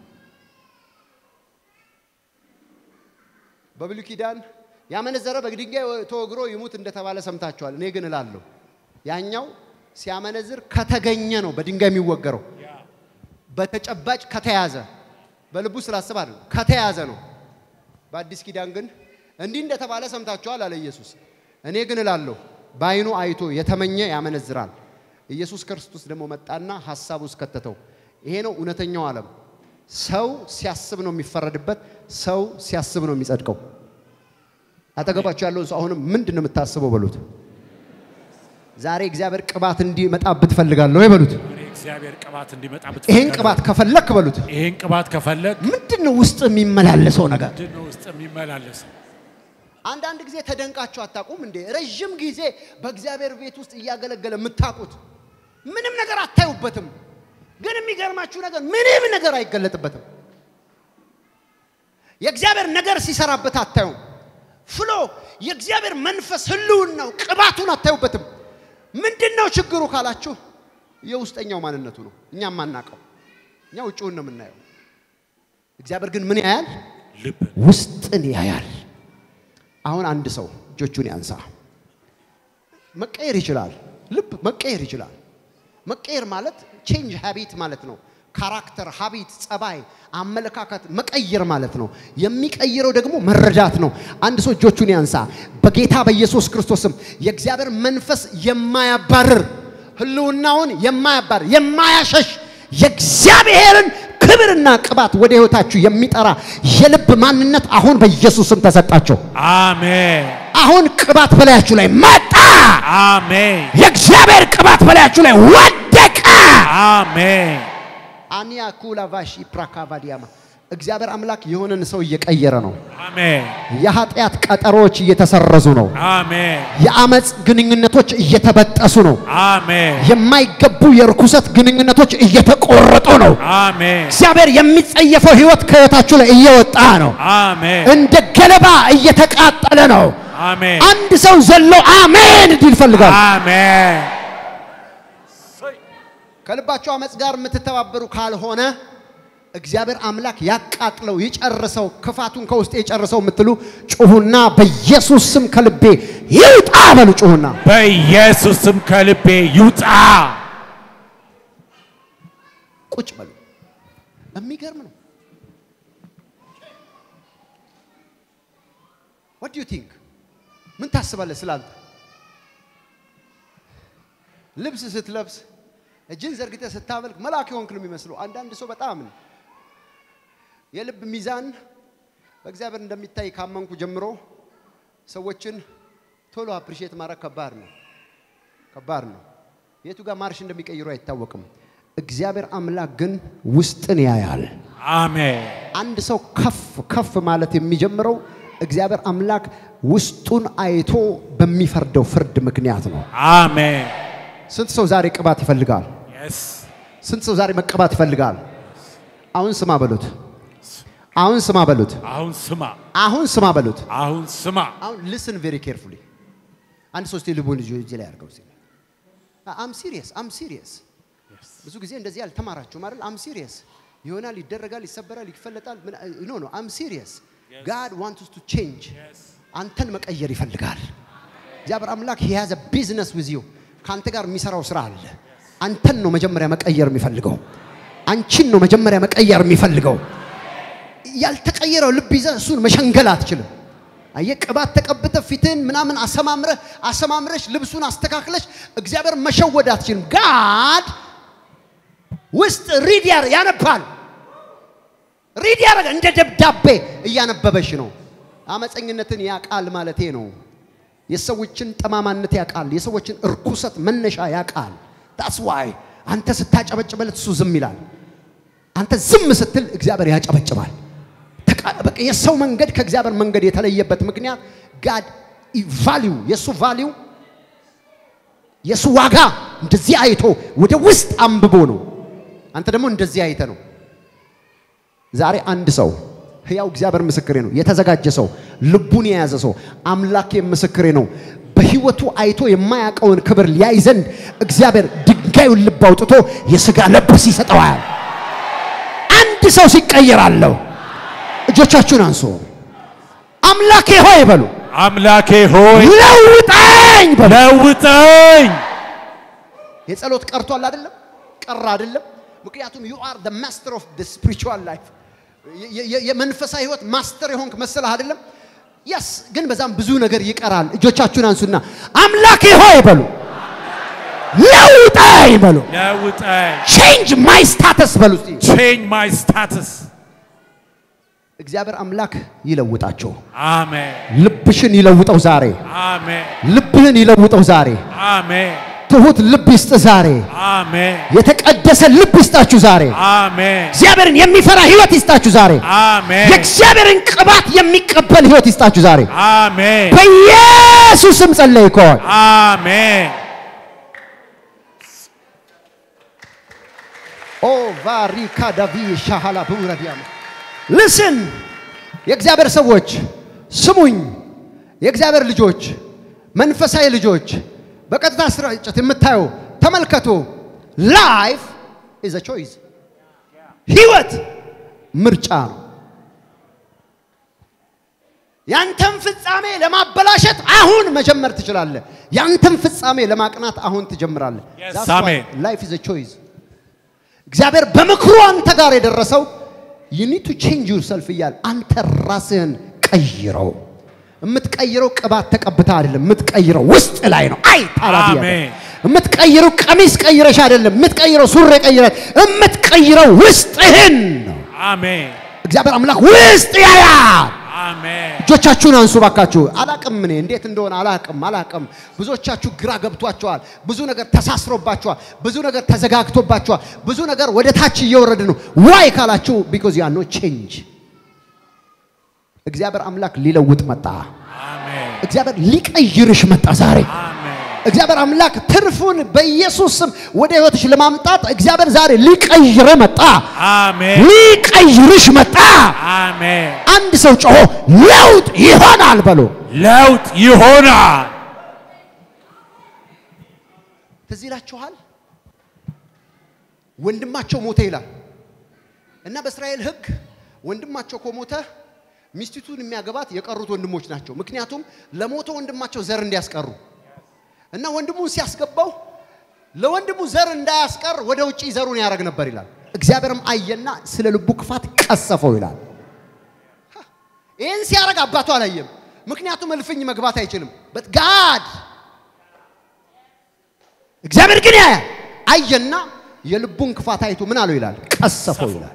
በብሉይ ኪዳን ያመነዘረ በድንጋይ ተወግሮ ይሙት እንደተባለ ሰምታችኋል። እኔ ግን እላለሁ ያኛው ሲያመነዝር ከተገኘ ነው በድንጋይ የሚወገረው። በተጨባጭ ከተያዘ በልቡ ስላስብ አይደለም፣ ከተያዘ ነው። በአዲስ ኪዳን ግን እንዲህ እንደተባለ ሰምታችኋል አለ ኢየሱስ። እኔ ግን እላለሁ በዓይኑ አይቶ የተመኘ ያመነዝራል። ኢየሱስ ክርስቶስ ደግሞ መጣና ሀሳብ ውስጥ ከተተው። ይሄ ነው እውነተኛው ዓለም። ሰው ሲያስብ ነው የሚፈረድበት፣ ሰው ሲያስብ ነው የሚጸድቀው። አጠገባቸው ያለውን ሰው አሁንም ምንድን ነው የምታስበው በሉት። ዛሬ እግዚአብሔር ቅባት እንዲመጣብህ ትፈልጋለሁ ወይ በሉት። እኔ እግዚአብሔር ቅባት እንዲመጣ ይሄን ቅባት ከፈለክ በሉት። ይሄን ቅባት ከፈለግ ምንድን ነው ውስጥ የሚመላለሰው ነገር? ምንድን ነው ውስጥ የሚመላለስ አንዳንድ ጊዜ ተደንቃችሁ አታውቁም እንዴ? ረዥም ጊዜ በእግዚአብሔር ቤት ውስጥ እያገለገለ የምታውቁት ምንም ነገር አታዩበትም። ግን የሚገርማችሁ ነገር ምንም ነገር አይገለጥበትም። የእግዚአብሔር ነገር ሲሰራበት አታዩም። ፍሎ የእግዚአብሔር መንፈስ ህልውናው ቅባቱን አታዩበትም። ምንድን ነው ችግሩ ካላችሁ የውስጠኛው ማንነቱ ነው። እኛ የማናውቀው እኛ ውጭውን ነው የምናየው። እግዚአብሔር ግን ምን ያያል? ልብ ውስጥን ያያል። አሁን አንድ ሰው እጆቹን ያንሳ። መቀየር ይችላል። ልብ መቀየር ይችላል። መቀየር ማለት ቼንጅ ሃቢት ማለት ነው። ካራክተር፣ ሀቢት፣ ጸባይ፣ አመለካከት መቀየር ማለት ነው። የሚቀይረው ደግሞ መረዳት ነው። አንድ ሰው እጆቹን ያንሳ። በጌታ በኢየሱስ ክርስቶስም የእግዚአብሔር መንፈስ የማያባርር ህልውናውን የማያባርር የማያሸሽ የእግዚአብሔርን ክብርና ቅባት ወደ ህይወታችሁ የሚጠራ የልብ ማንነት አሁን በኢየሱስም ተሰጣቸው። አሜን አሁን ቅባት በላያችሁ ላይ መጣ። አሜን የእግዚአብሔር ቅባት በላያችሁ ላይ ወደቀ። አሜን አኒያ ኩላ ቫሺ ፕራካቫዲያማ እግዚአብሔር አምላክ የሆነን ሰው እየቀየረ ነው። አሜን የኃጢአት ቀጠሮዎች እየተሰረዙ ነው። አሜን የአመፅ ግንኙነቶች እየተበጠሱ ነው። አሜን የማይገቡ የርኩሰት ግንኙነቶች እየተቆረጡ ነው። አሜን እግዚአብሔር የሚጸየፈው ህይወት ከህይወታችሁ ላይ እየወጣ ነው። አሜን እንደ ገለባ እየተቃጠለ ነው። አሜን አንድ ሰው ዘሎ አሜን እንዲል ይፈልጋል። አሜን ከልባችሁ አመፅ ጋር የምትተባበሩ ካልሆነ እግዚአብሔር አምላክ ያቃጥለው ይጨርሰው፣ ክፋቱን ከውስጥ የጨርሰው የምትሉ ጩሁና በኢየሱስ ስም ከልቤ ይውጣ በሉ። ጩሁና በኢየሱስ ስም ከልቤ ይውጣ። ቁጭ በሉ። የሚገርም ነው። what do you think ምን ታስባለህ ስላንተ? ልብስ ስትለብስ እጅን ዘርግተህ ስታመልክ መልአክ የሆንክ ነው የሚመስለው። አንዳንድ ሰው በጣም ነው የልብ ሚዛን በእግዚአብሔር እንደሚታይ ካመንኩ ጀምሮ ሰዎችን ቶሎ አፕሪሼት ማድረግ ከባድ ነው፣ ከባድ ነው። የቱ ጋር ማርሽ እንደሚቀይሩ አይታወቅም። እግዚአብሔር አምላክ ግን ውስጥን ያያል። አሜን። አንድ ሰው ከፍ ከፍ ማለት የሚጀምረው እግዚአብሔር አምላክ ውስጡን አይቶ በሚፈርደው ፍርድ ምክንያት ነው። አሜን። ስንት ሰው ዛሬ ቅባት ይፈልጋል? የስ ስንት ሰው ዛሬ መቀባት ይፈልጋል? አሁን ስማ በሉት። አሁን ስማ በሉት። አሁን ስማ፣ አሁን ስማ በሉት። አሁን ስማ። አሁን ሊስን ቬሪ ኬርፉሊ። አንድ ሶስት ልቡን ልጅ እጅ ላይ አድርገው ሲል አም ሲሪየስ አም ሲሪየስ። ብዙ ጊዜ እንደዚህ አልተማራችሁም አይደል? አም ሲሪየስ ይሆናል፣ ይደረጋል፣ ይሰበራል፣ ይፈለጣል። ኖ ኖ አም ሲሪየስ ጋድ ዋንትስ ቱ ቼንጅ። አንተን መቀየር ይፈልጋል እግዚአብሔር አምላክ። ሂ ሃዝ አ ቢዝነስ ዊዝ ዩ ከአንተ ጋር የሚሰራው ስራ አለ። አንተን ነው መጀመሪያ መቀየር የሚፈልገው። አንቺን ነው መጀመሪያ መቀየር የሚፈልገው። ያልተቀየረው ልብ ይዘህ እሱን መሸንገል አትችልም። አየህ፣ ቅባት ተቀብተህ ፊትህን ምናምን አሰማምረህ አሰማምረሽ ልብሱን አስተካክለሽ እግዚአብሔር መሸወድ አትችልም። ጋድ ውስጥ ሪድ ያር- ያነባል ሪድ ያደረገ እንደ ደብዳቤ እያነበበሽ ነው። አመፀኝነትን ያቃል ማለቴ ነው። የሰዎችን ጠማማነት ያቃል። የሰዎችን እርኩሰት መነሻ ያቃል። ታስ ዋይ አንተ ስታጨበጭበለት እሱ ዝም ይላል። አንተ ዝም ስትል እግዚአብሔር ያጨበጭባል። ተቃ- በቃ የሰው መንገድ ከእግዚአብሔር መንገድ የተለየበት ምክንያት ጋድ ቫሊዩ የእሱ ቫሊዩ የእሱ ዋጋ እንደዚህ አይቶ ወደ ውስጥ አንብቦ ነው። አንተ ደግሞ እንደዚህ አይተ ነው። ዛሬ አንድ ሰው ሕያው እግዚአብሔር ምስክሬ ነው። የተዘጋጀ ሰው ልቡን የያዘ ሰው አምላኬ ምስክሬ ነው። በሕይወቱ አይቶ የማያውቀውን ክብር ሊያይ ዘንድ እግዚአብሔር ድንጋዩን ልብ አውጥቶ የሥጋ ለብስ ይሰጠዋል። አንድ ሰው ሲቀየር አለው። እጆቻችሁን አንሱ። አምላኬ ሆይ በሉ፣ አምላኬ ሆይ ለውጠኝ በሉ። ለውጠኝ። የጸሎት ቀርቷል አይደለም? ቀረ አይደለም? ምክንያቱም ዩ አር the master of the spiritual life የ- የ- የመንፈሳዊ ህይወት ማስተር የሆንክ መሰለህ አይደለም? የስ ግን በዛም ብዙ ነገር ይቀራል። እጆቻችሁን አንሱና አምላኬ ሆይ በሉ፣ ለውጠኝ በሉ፣ ለውጠኝ። change my status በሉ እስቲ። change my status. እግዚአብሔር አምላክ ይለውጣቸው። አሜን። ልብሽን ይለውጠው ዛሬ። አሜን። ልብህን ይለውጠው ዛሬ። አሜን። ትሁት ልብ ይስጥ ዛሬ። አሜን። የተቀደሰ ልብ ይስጣችሁ ዛሬ። አሜን። እግዚአብሔርን የሚፈራ ህይወት ይስጣችሁ ዛሬ። አሜን። የእግዚአብሔርን ቅባት የሚቀበል ህይወት ይስጣችሁ ዛሬ። አሜን። በኢየሱስም ጸለይኩ። አሜን። ኦ ቫሪካ ዳቪ ሻሃላ ብውረዲያም ልስን የእግዚአብሔር ሰዎች ስሙኝ። የእግዚአብሔር ልጆች፣ መንፈሳዊ ልጆች በቀጥታ ስርጭት የምታዩ ተመልከቱ። ላይፍ ኢዝ አ ቾይስ ህይወት ምርጫ ነው። ያንተን ፍጻሜ ለማበላሸት አሁን መጀመር ትችላለህ። ያንተን ፍጻሜ ለማቅናት አሁን ትጀምራለህ። Yes, That's why amen. life is a choice። እግዚአብሔር በምክሩ አንተ ጋር የደረሰው you need to change yourself እያለ አንተ ራስህን ቀይረው። የምትቀይረው ቅባት ተቀብታ አይደለም፣ የምትቀይረው ውስጥ ላይ ነው። አይ ታላቢ አሜን። የምትቀይረው ቀሚስ ቀይረሽ አይደለም፣ የምትቀይረው ሱሪ ቀይረሽ፣ የምትቀይረው ውስጥህን ነው። አሜን። እግዚአብሔር አምላክ ውስጥ ያያል። አሜን። እጆቻችሁን አንሱ ባካችሁ። አላቅም እኔ እንዴት እንደሆነ አላቅም አላቅም። ብዙዎቻችሁ ግራ ገብቷቸዋል። ብዙ ነገር ተሳስሮባቸዋል። ብዙ ነገር ተዘጋግቶባቸዋል። ብዙ ነገር ወደ ታች እየወረደ ነው። ዋይ ካላችሁ ቢኮዝ ያ ኖ ቼንጅ። እግዚአብሔር አምላክ ሊለውጥ መጣ። አሜን። እግዚአብሔር ሊቀይርሽ መጣ ዛሬ። አሜን። እግዚአብሔር አምላክ ትርፉን በኢየሱስ ስም ወደ ህይወትሽ ለማምጣት እግዚአብሔር ዛሬ ሊቀይር መጣ። አሜን። ሊቀይርሽ መጣ። አሜን። አንድ ሰው ጮሆ ለውጥ ይሆናል በሎ ለውጥ ይሆናል። ትዝ ይላችኋል። ወንድማቸው ሞተ ይላል እና በእስራኤል ሕግ ወንድማቸው ከሞተ ሚስቲቱን የሚያገባት የቀሩት ወንድሞች ናቸው። ምክንያቱም ለሞተ ወንድማቸው ዘር እንዲያስቀሩ እና ወንድሙን ሲያስገባው ለወንድሙ ዘር እንዳያስቀር ወደ ውጪ ዘሩን ያደርግ ነበር ይላል። እግዚአብሔርም አየና ስለ ልቡ ክፋት ቀሰፈው ይላል። ይህን ሲያደርግ አባቱ አላየም። ምክንያቱም እልፍኝ መግባት አይችልም። በት ጋድ እግዚአብሔር ግን ያያል። አየና የልቡን ክፋት አይቶ ምን አለው ይላል? ቀሰፈው ይላል።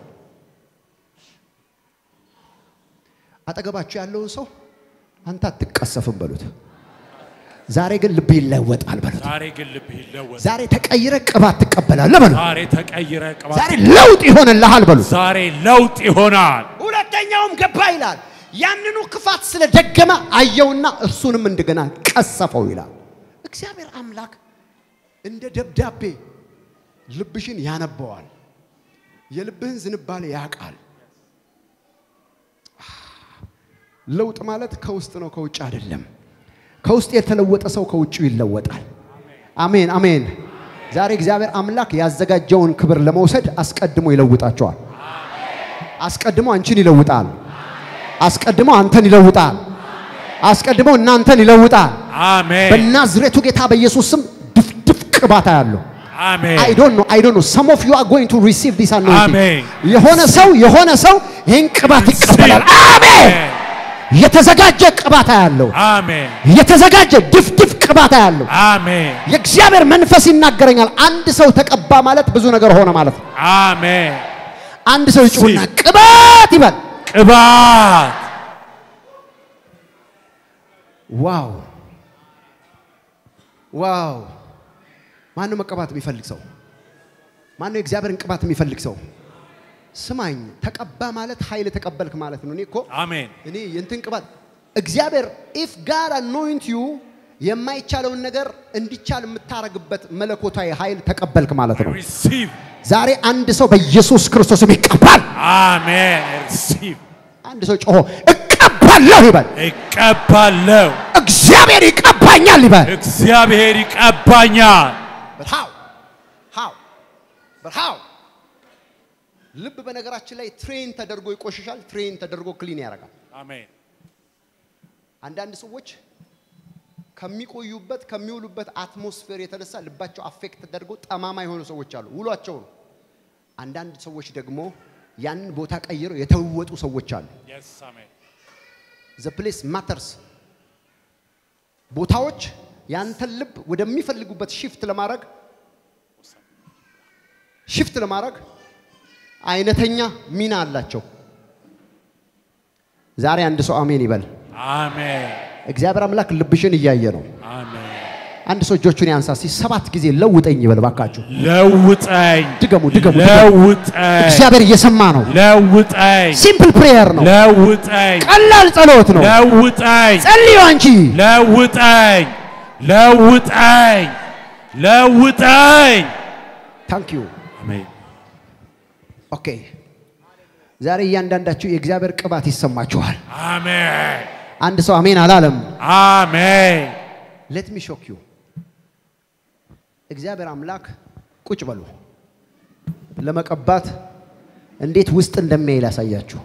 አጠገባችሁ ያለውን ሰው አንተ አትቀሰፍም በሉት። ዛሬ ግን ልብ ይለወጣል በሉት። ዛሬ ግን ልብህ ይለወጥ። ዛሬ ተቀይረ ቅባት ትቀበላለህ በሉት። ዛሬ ተቀይረ ቅባት ዛሬ ለውጥ ይሆንልሃል በሉት። ዛሬ ለውጥ ይሆናል። ሁለተኛውም ገባ ይላል። ያንኑ ክፋት ስለደገመ አየውና እርሱንም እንደገና ቀሰፈው ይላል። እግዚአብሔር አምላክ እንደ ደብዳቤ ልብሽን ያነበዋል። የልብህን ዝንባሌ ያውቃል። ለውጥ ማለት ከውስጥ ነው፣ ከውጭ አይደለም። ከውስጥ የተለወጠ ሰው ከውጭው ይለወጣል። አሜን አሜን። ዛሬ እግዚአብሔር አምላክ ያዘጋጀውን ክብር ለመውሰድ አስቀድሞ ይለውጣቸዋል። አስቀድሞ አንቺን ይለውጣል። አስቀድሞ አንተን ይለውጣል። አስቀድሞ እናንተን ይለውጣል። አሜን በናዝሬቱ ጌታ በኢየሱስ ስም ድፍድፍ ቅባታ ያለው አሜን አይ ዶንት ኖ አይ ዶንት ኖ ሰም ኦፍ ዩ አር ጎይንግ ቱ ሪሲቭ ዲስ አኖይንቲንግ አሜን። የሆነ ሰው የሆነ ሰው ይህን ቅባት ይቀበላል። አሜን። የተዘጋጀ ቅባታ ያለው አሜን የተዘጋጀ ድፍድፍ ቅባታ ያለው አሜን የእግዚአብሔር መንፈስ ይናገረኛል። አንድ ሰው ተቀባ ማለት ብዙ ነገር ሆነ ማለት ነው። አሜን አንድ ሰው ይጩና ቅባት ይበል። ቅባት ዋው ዋው! ማነው መቀባት የሚፈልግ ሰው? ማነው የእግዚአብሔርን ቅባት የሚፈልግ ሰው? ስማኝ፣ ተቀባ ማለት ኃይል ተቀበልክ ማለት ነው። እኔ እኮ አሜን እኔ የእንትን ቅባት እግዚአብሔር ኢፍ ጋድ አኖይንት ዩ የማይቻለውን ነገር እንዲቻል የምታረግበት መለኮታዊ ኃይል ተቀበልክ ማለት ነው። ሪሲቭ ዛሬ አንድ ሰው በኢየሱስ ክርስቶስም ይቀባል። አሜን ሪሲቭ አንድ ሰው ጮሆ እቀባለሁ ይበል። እቀባለሁ እግዚአብሔር ይቀባኛል ይበል። እግዚአብሔር ይቀባኛል But how? How? But how? ልብ በነገራችን ላይ ትሬን ተደርጎ ይቆሽሻል፣ ትሬን ተደርጎ ክሊን ያደርጋል። አሜን አንዳንድ ሰዎች ከሚቆዩበት ከሚውሉበት አትሞስፌር የተነሳ ልባቸው አፌክት ተደርጎ ጠማማ የሆኑ ሰዎች አሉ። ውሏቸው ነው። አንዳንድ ሰዎች ደግሞ ያንን ቦታ ቀይረው የተለወጡ ሰዎች አሉ። የስ አሜን ዘ ፕሌስ ማተርስ ቦታዎች ያንተን ልብ ወደሚፈልጉበት ሽፍት ለማድረግ ሽፍት ለማድረግ አይነተኛ ሚና አላቸው። ዛሬ አንድ ሰው አሜን ይበል። አሜን እግዚአብሔር አምላክ ልብሽን እያየ ነው። አሜን አንድ ሰው እጆቹን ያንሳ እስቲ ሰባት ጊዜ ለውጠኝ ይበል ባካችሁ። ለውጠኝ ድገሙ ድገሙ። ድገሙ። ለውጠኝ እግዚአብሔር እየሰማ ነው። ለውጠኝ ሲምፕል ፕሬየር ነው። ለውጠኝ ቀላል ጸሎት ነው። ለውጠኝ ጸልዩ አንቺ ለውጠኝ ለውጠኝ ለውጠኝ ታንክ ዩ አሜን ኦኬ። ዛሬ እያንዳንዳችሁ የእግዚአብሔር ቅባት ይሰማችኋል። አሜን አንድ ሰው አሜን አላለም። አሜን ሌት ሚ ሾክ ዩ እግዚአብሔር አምላክ ቁጭ በሉ ለመቀባት እንዴት ውስጥ እንደሚያይ ላሳያችሁ።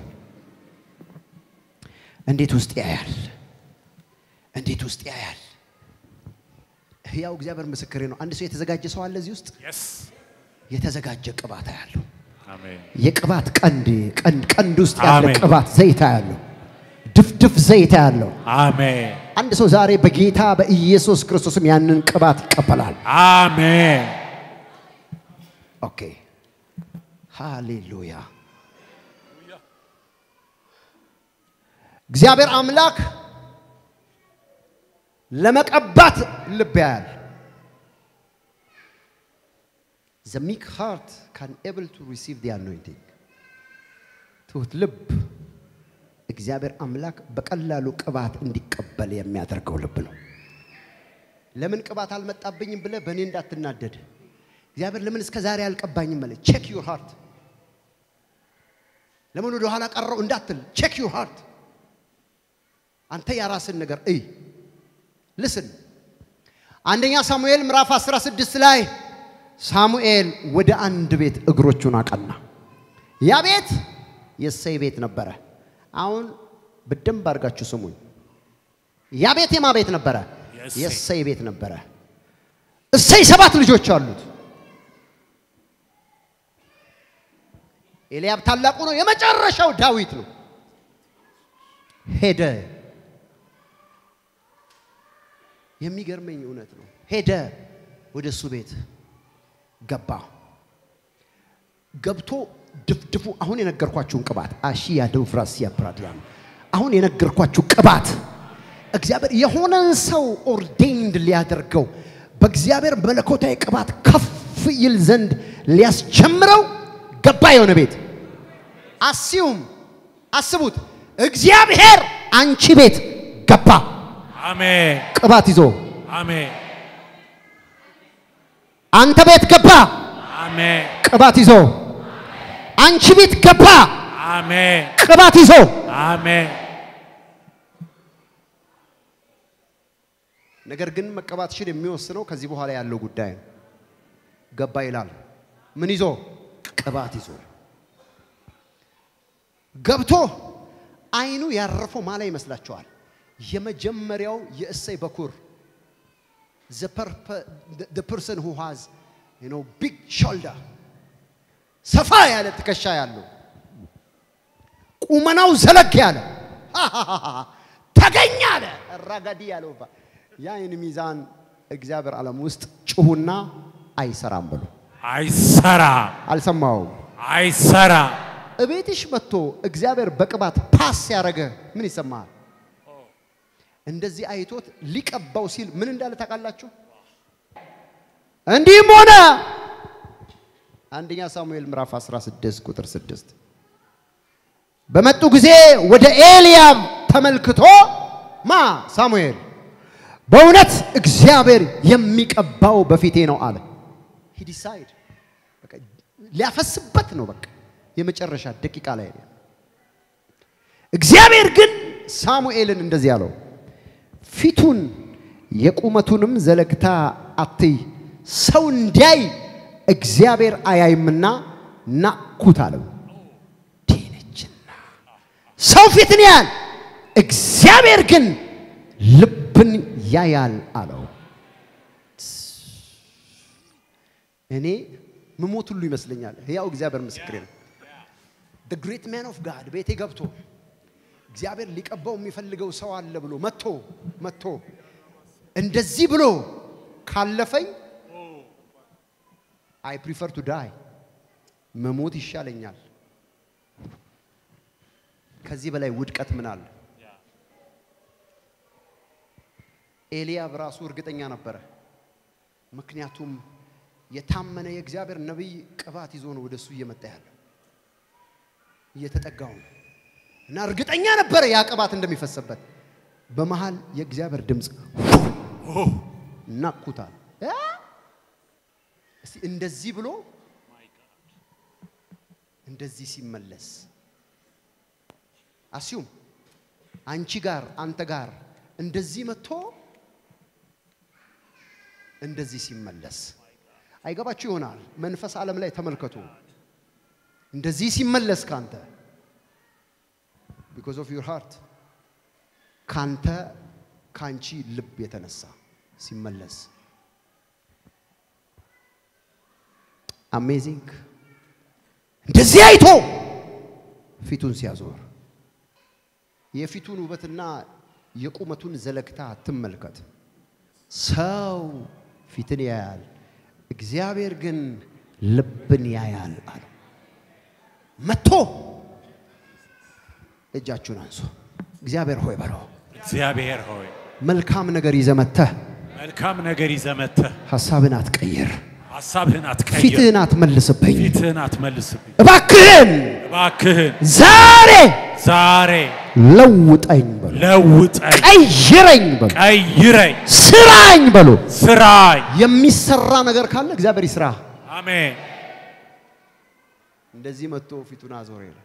እንዴት ውስጥ ያያል፣ እንዴት ውስጥ ያያል። ያው እግዚአብሔር ምስክሬ ነው። አንድ ሰው የተዘጋጀ ሰው አለ እዚህ ውስጥ የስ የተዘጋጀ ቅባት ያለው አሜን የቅባት ቀንድ ቀንድ ቀንድ ውስጥ ያለ አሜን። ቅባት ዘይት ያለው ድፍድፍ ዘይት ያለው አሜን አንድ ሰው ዛሬ በጌታ በኢየሱስ ክርስቶስም ያንን ቅባት ይቀበላል። አሜን ኦኬ ሃሌሉያ። እግዚአብሔር አምላክ ለመቀባት ልብ ያያል። ዘ ሚክ ሃርት ካን ኤብል ቱ ሪሲቭ ዲ አኖይንቲንግ ትሁት ልብ እግዚአብሔር አምላክ በቀላሉ ቅባት እንዲቀበል የሚያደርገው ልብ ነው። ለምን ቅባት አልመጣብኝም ብለህ በእኔ እንዳትናደድ። እግዚአብሔር ለምን እስከ ዛሬ አልቀባኝም ማለት ቼክ ዩር ሃርት። ለምን ወደ ኋላ ቀረው እንዳትል ቼክ ዩር ሃርት። አንተ የራስን ነገር እይ። ልስን አንደኛ ሳሙኤል ምዕራፍ 16 ላይ ሳሙኤል ወደ አንድ ቤት እግሮቹን አቀና። ያ ቤት የእሰይ ቤት ነበረ። አሁን በደንብ አድርጋችሁ ስሙኝ። ያ ቤት የማ ቤት ነበረ? የእሴይ። የእሰይ ቤት ነበረ። እሰይ ሰባት ልጆች አሉት። ኤልያብ ታላቁ ነው። የመጨረሻው ዳዊት ነው። ሄደ የሚገርመኝ እውነት ነው። ሄደ ወደ እሱ ቤት ገባ። ገብቶ ድፍድፉ አሁን የነገርኳችሁን ቅባት አሺ ያደው ፍራሲያ ፕራዲያን አሁን የነገርኳችሁ ቅባት እግዚአብሔር የሆነን ሰው ኦርዴንድ ሊያደርገው በእግዚአብሔር መለኮታዊ ቅባት ከፍ ይል ዘንድ ሊያስጀምረው ገባ የሆነ ቤት አሲዩም አስቡት እግዚአብሔር አንቺ ቤት ገባ አሜን ቅባት ይዞ አሜን አንተ ቤት ገባ አሜን ቅባት ይዞ አንቺ ቤት ገባ አሜን ቅባት ይዞ አሜን ነገር ግን መቀባትሽን የሚወስነው ከዚህ በኋላ ያለው ጉዳይ ነው። ገባ ይላል። ምን ይዞ? ቅባት ይዞ ገብቶ አይኑ ያረፈው ማላ ይመስላችኋል? የመጀመሪያው የእሰይ በኩር the purpo- the- the person who has you know big shoulder ሰፋ ያለ ትከሻ ያለው ቁመናው ዘለግ ያለ ተገኘ አለ ራጋዲ ያለው ባ የአይን ሚዛን እግዚአብሔር ዓለም ውስጥ ጩሁና አይሰራም ብሎ አይሰራ አልሰማውም። አይሰራ እቤትሽ መጥቶ እግዚአብሔር በቅባት ፓስ ያደረገ ምን ይሰማሃል? እንደዚህ አይቶት ሊቀባው ሲል ምን እንዳለ ታውቃላችሁ? እንዲህም ሆነ አንደኛ ሳሙኤል ምዕራፍ 16 ቁጥር 6 በመጡ ጊዜ ወደ ኤልያብ ተመልክቶ ማ ሳሙኤል በእውነት እግዚአብሔር የሚቀባው በፊቴ ነው አለ። ሂ ዲሳይድ በቃ ሊያፈስበት ነው። በቃ የመጨረሻ ደቂቃ ላይ ነው። እግዚአብሔር ግን ሳሙኤልን እንደዚህ አለው፣ ፊቱን የቁመቱንም ዘለግታ አትይ፣ ሰው እንዲያይ እግዚአብሔር አያይምና ናቅኩት አለው። ቴነችና ሰው ፊትን ያያል፣ እግዚአብሔር ግን ልብን ያያል አለው። እኔ ምሞት ሁሉ ይመስለኛል። ያው እግዚአብሔር ምስክሬ ነው። the great man of God ቤቴ ገብቶ እግዚአብሔር ሊቀባው የሚፈልገው ሰው አለ ብሎ መጥቶ መጥቶ እንደዚህ ብሎ ካለፈኝ አይ ፕሪፈር ቱ ዳይ መሞት ይሻለኛል። ከዚህ በላይ ውድቀት ምን አለ? ኤልያብ ራሱ እርግጠኛ ነበረ። ምክንያቱም የታመነ የእግዚአብሔር ነቢይ ቅባት ይዞ ነው ወደሱ እየመጣ ያለው እየተጠጋው ነው እና እርግጠኛ ነበረ ያ ቅባት እንደሚፈሰበት። በመሃል የእግዚአብሔር ድምፅ ናኩታል። እ? እስቲ እንደዚህ ብሎ እንደዚህ ሲመለስ አስዩም አንቺ ጋር አንተ ጋር እንደዚህ መጥቶ እንደዚህ ሲመለስ አይገባችሁ ይሆናል። መንፈስ ዓለም ላይ ተመልከቱ። እንደዚህ ሲመለስ ካንተ ቢኮዝ ኦፍ ዩር ሃርት ካንተ ካንቺ ልብ የተነሳ ሲመለስ አሜዚንግ እንደዚህ አይቶ ፊቱን ሲያዞር የፊቱን ውበትና የቁመቱን ዘለግታ አትመልከት። ሰው ፊትን ያያል፣ እግዚአብሔር ግን ልብን ያያል አለው። መጥቶ እጃችሁን አንሱ። እግዚአብሔር ሆይ በለው። እግዚአብሔር ሆይ መልካም ነገር ይዘህ መጥተህ መልካም ነገር ይዘህ መጥተህ ሐሳብን አትቀይር፣ ሐሳብህን አትቀይር፣ ፊትህን አትመልስብኝ። ፊትህን አትመልስብኝ። እባክህን እባክህን ዛሬ ዛሬ ለውጠኝ በሉ፣ ለውጠኝ፣ ቀይረኝ በሉ፣ ቀይረኝ፣ ስራኝ በሉ። ስራኝ። የሚሰራ ነገር ካለ እግዚአብሔር ይስራ። አሜን። እንደዚህ መጥቶ ፊቱን አዞረ ይላል።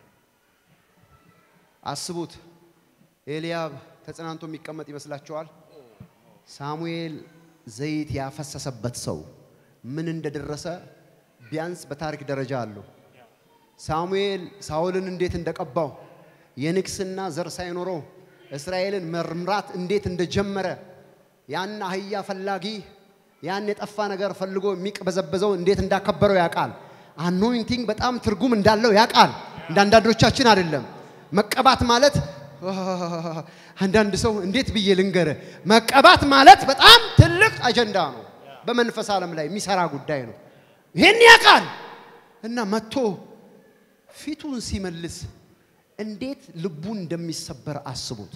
አስቡት፣ ኤልያብ ተጽናንቶ የሚቀመጥ ይመስላችኋል? ሳሙኤል ዘይት ያፈሰሰበት ሰው ምን እንደደረሰ ቢያንስ በታሪክ ደረጃ አለው። ሳሙኤል ሳኦልን እንዴት እንደቀባው የንግስና ዘር ሳይኖረው እስራኤልን መምራት እንዴት እንደጀመረ ያን አህያ ፈላጊ ያን የጠፋ ነገር ፈልጎ የሚቅበዘበዘው እንዴት እንዳከበረው ያውቃል። አኖይንቲንግ በጣም ትርጉም እንዳለው ያውቃል። እንደ አንዳንዶቻችን አይደለም። መቀባት ማለት አንዳንድ ሰው እንዴት ብዬ ልንገር፣ መቀባት ማለት በጣም ትልቅ አጀንዳ ነው። በመንፈስ ዓለም ላይ የሚሰራ ጉዳይ ነው። ይህን ያውቃል እና መጥቶ ፊቱን ሲመልስ እንዴት ልቡ እንደሚሰበር አስቡት።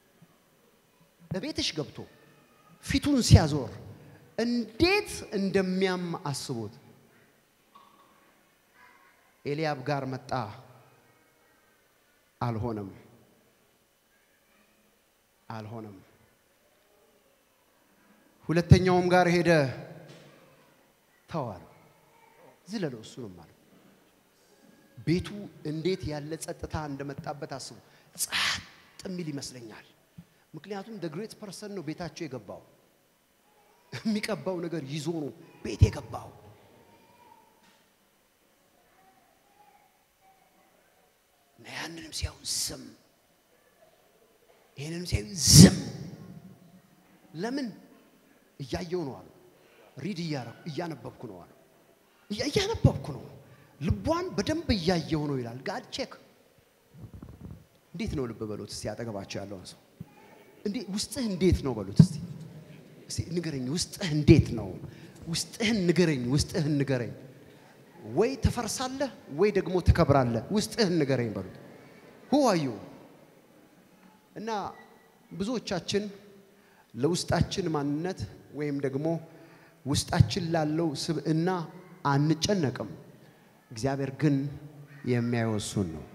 በቤትሽ ገብቶ ፊቱን ሲያዞር እንዴት እንደሚያም አስቡት። ኤልያብ ጋር መጣ፣ አልሆነም፣ አልሆነም። ሁለተኛውም ጋር ሄደ፣ ተዋል፣ ዝለለው፣ እሱንም ማለት ቤቱ እንዴት ያለ ጸጥታ እንደመጣበት አስቡ። ጸጥ የሚል ይመስለኛል። ምክንያቱም ደ ግሬት ፐርሰን ነው ቤታቸው የገባው። የሚቀባው ነገር ይዞ ነው ቤት የገባው። እና ያንንም ሲያዩ ዝም፣ ይህንንም ሲያዩ ዝም። ለምን እያየው ነው አሉ። ሪድ እያረኩ እያነበብኩ ነው አሉ። እያ- እያነበብኩ ነው ልቧን በደንብ እያየው ነው ይላል። ጋድ ቼክ እንዴት ነው ልብ በሉት እስቲ አጠገባቸው ያለውን ሰው እንዴ ውስጥህ እንዴት ነው በሉት እስቲ እስቲ ንገረኝ ውስጥህ እንዴት ነው ውስጥህን ንገረኝ ውስጥህን ንገረኝ ወይ ትፈርሳለህ ወይ ደግሞ ትከብራለህ ውስጥህን ንገረኝ በሉት ሁዋዩ እና ብዙዎቻችን ለውስጣችን ማንነት ወይም ደግሞ ውስጣችን ላለው ስብዕና አንጨነቅም እግዚአብሔር ግን የሚያየው እሱን ነው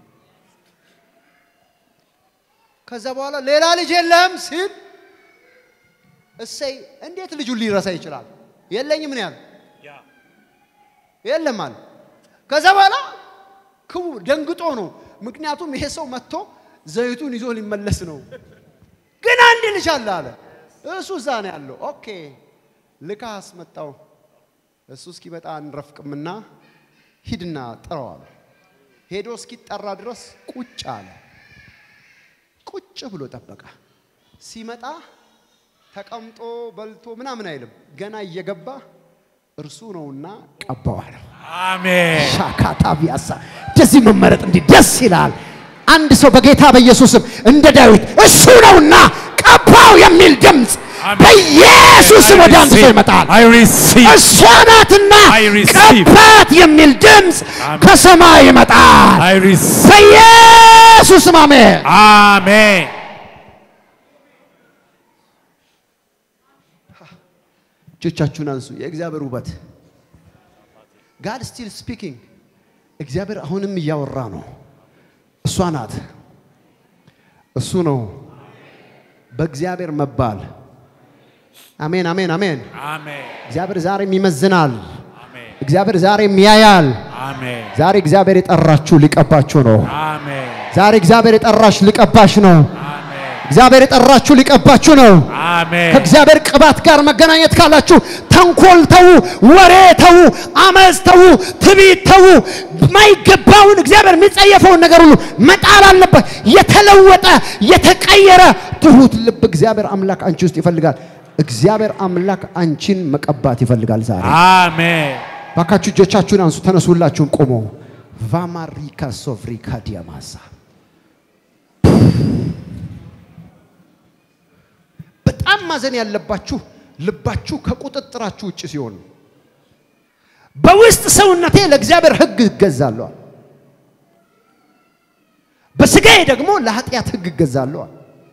ከዛ በኋላ ሌላ ልጅ የለህም ሲል እሰይ እንዴት ልጁን ሊረሳ ይችላል? የለኝም ምን ያህል የለም አለ። ከዛ በኋላ ክቡ ደንግጦ ነው። ምክንያቱም ይሄ ሰው መጥቶ ዘይቱን ይዞ ሊመለስ ነው። ግን አንድ ልጅ አለ አለ። እሱ እዛ ነው ያለው። ኦኬ ልካ አስመጣው። እሱ እስኪመጣ አንረፍቅምና ሂድና ጥራው አለ። ሄዶ እስኪጠራ ድረስ ቁጭ አለ። ቁጭ ብሎ ጠበቀ። ሲመጣ ተቀምጦ በልቶ ምናምን አይልም። ገና እየገባ እርሱ ነውና ቀባዋል። አሜን። ሻካታ ቢያሳ እንደዚህ መመረጥ እንዲህ ደስ ይላል። አንድ ሰው በጌታ በኢየሱስም እንደ ዳዊት እሱ ነውና ቀባው የሚል ድምፅ አሜን። በኢየሱስም ወደ አንድ ሰው ይመጣል። I receive. እሷ ናትና I receive. ቀባት የሚል ድምፅ አሜን። ከሰማይ ይመጣል። I receive. በኢየሱስም አሜን። አሜን። እጆቻችሁን አንሱ። የእግዚአብሔር ውበት ጋድ ስቲል ስፒኪንግ። እግዚአብሔር አሁንም እያወራ ነው። እሷ ናት፣ እሱ ነው። በእግዚአብሔር መባል አሜን፣ አሜን፣ አሜን። አሜን። እግዚአብሔር ዛሬም ይመዝናል። አሜን። እግዚአብሔር ዛሬም ያያል። አሜን። ዛሬ እግዚአብሔር የጠራችሁ ሊቀባችሁ ነው። አሜን። ዛሬ እግዚአብሔር የጠራሽ ሊቀባሽ ነው። አሜን። እግዚአብሔር የጠራችሁ ሊቀባችሁ ነው። አሜን። ከእግዚአብሔር ቅባት ጋር መገናኘት ካላችሁ ተንኮል ተዉ፣ ወሬ ተዉ፣ አመፅ ተዉ፣ ትዕቢት ተዉ። የማይገባውን እግዚአብሔር የሚጸየፈውን ነገር ሁሉ መጣል አለበት። የተለወጠ የተቀየረ ትሁት ልብ እግዚአብሔር አምላክ አንቺ ውስጥ ይፈልጋል። እግዚአብሔር አምላክ አንቺን መቀባት ይፈልጋል ዛሬ። አሜን። ባካችሁ እጆቻችሁን አንሱ፣ ተነሱላችሁን ቆሞ ቫማሪካ ሶፍሪካ ዲያማሳ በጣም ማዘን ያለባችሁ ልባችሁ ከቁጥጥራችሁ ውጭ ሲሆን ነው። በውስጥ ሰውነቴ ለእግዚአብሔር ሕግ እገዛለዋል፣ በስጋዬ ደግሞ ለኃጢአት ሕግ እገዛለዋል።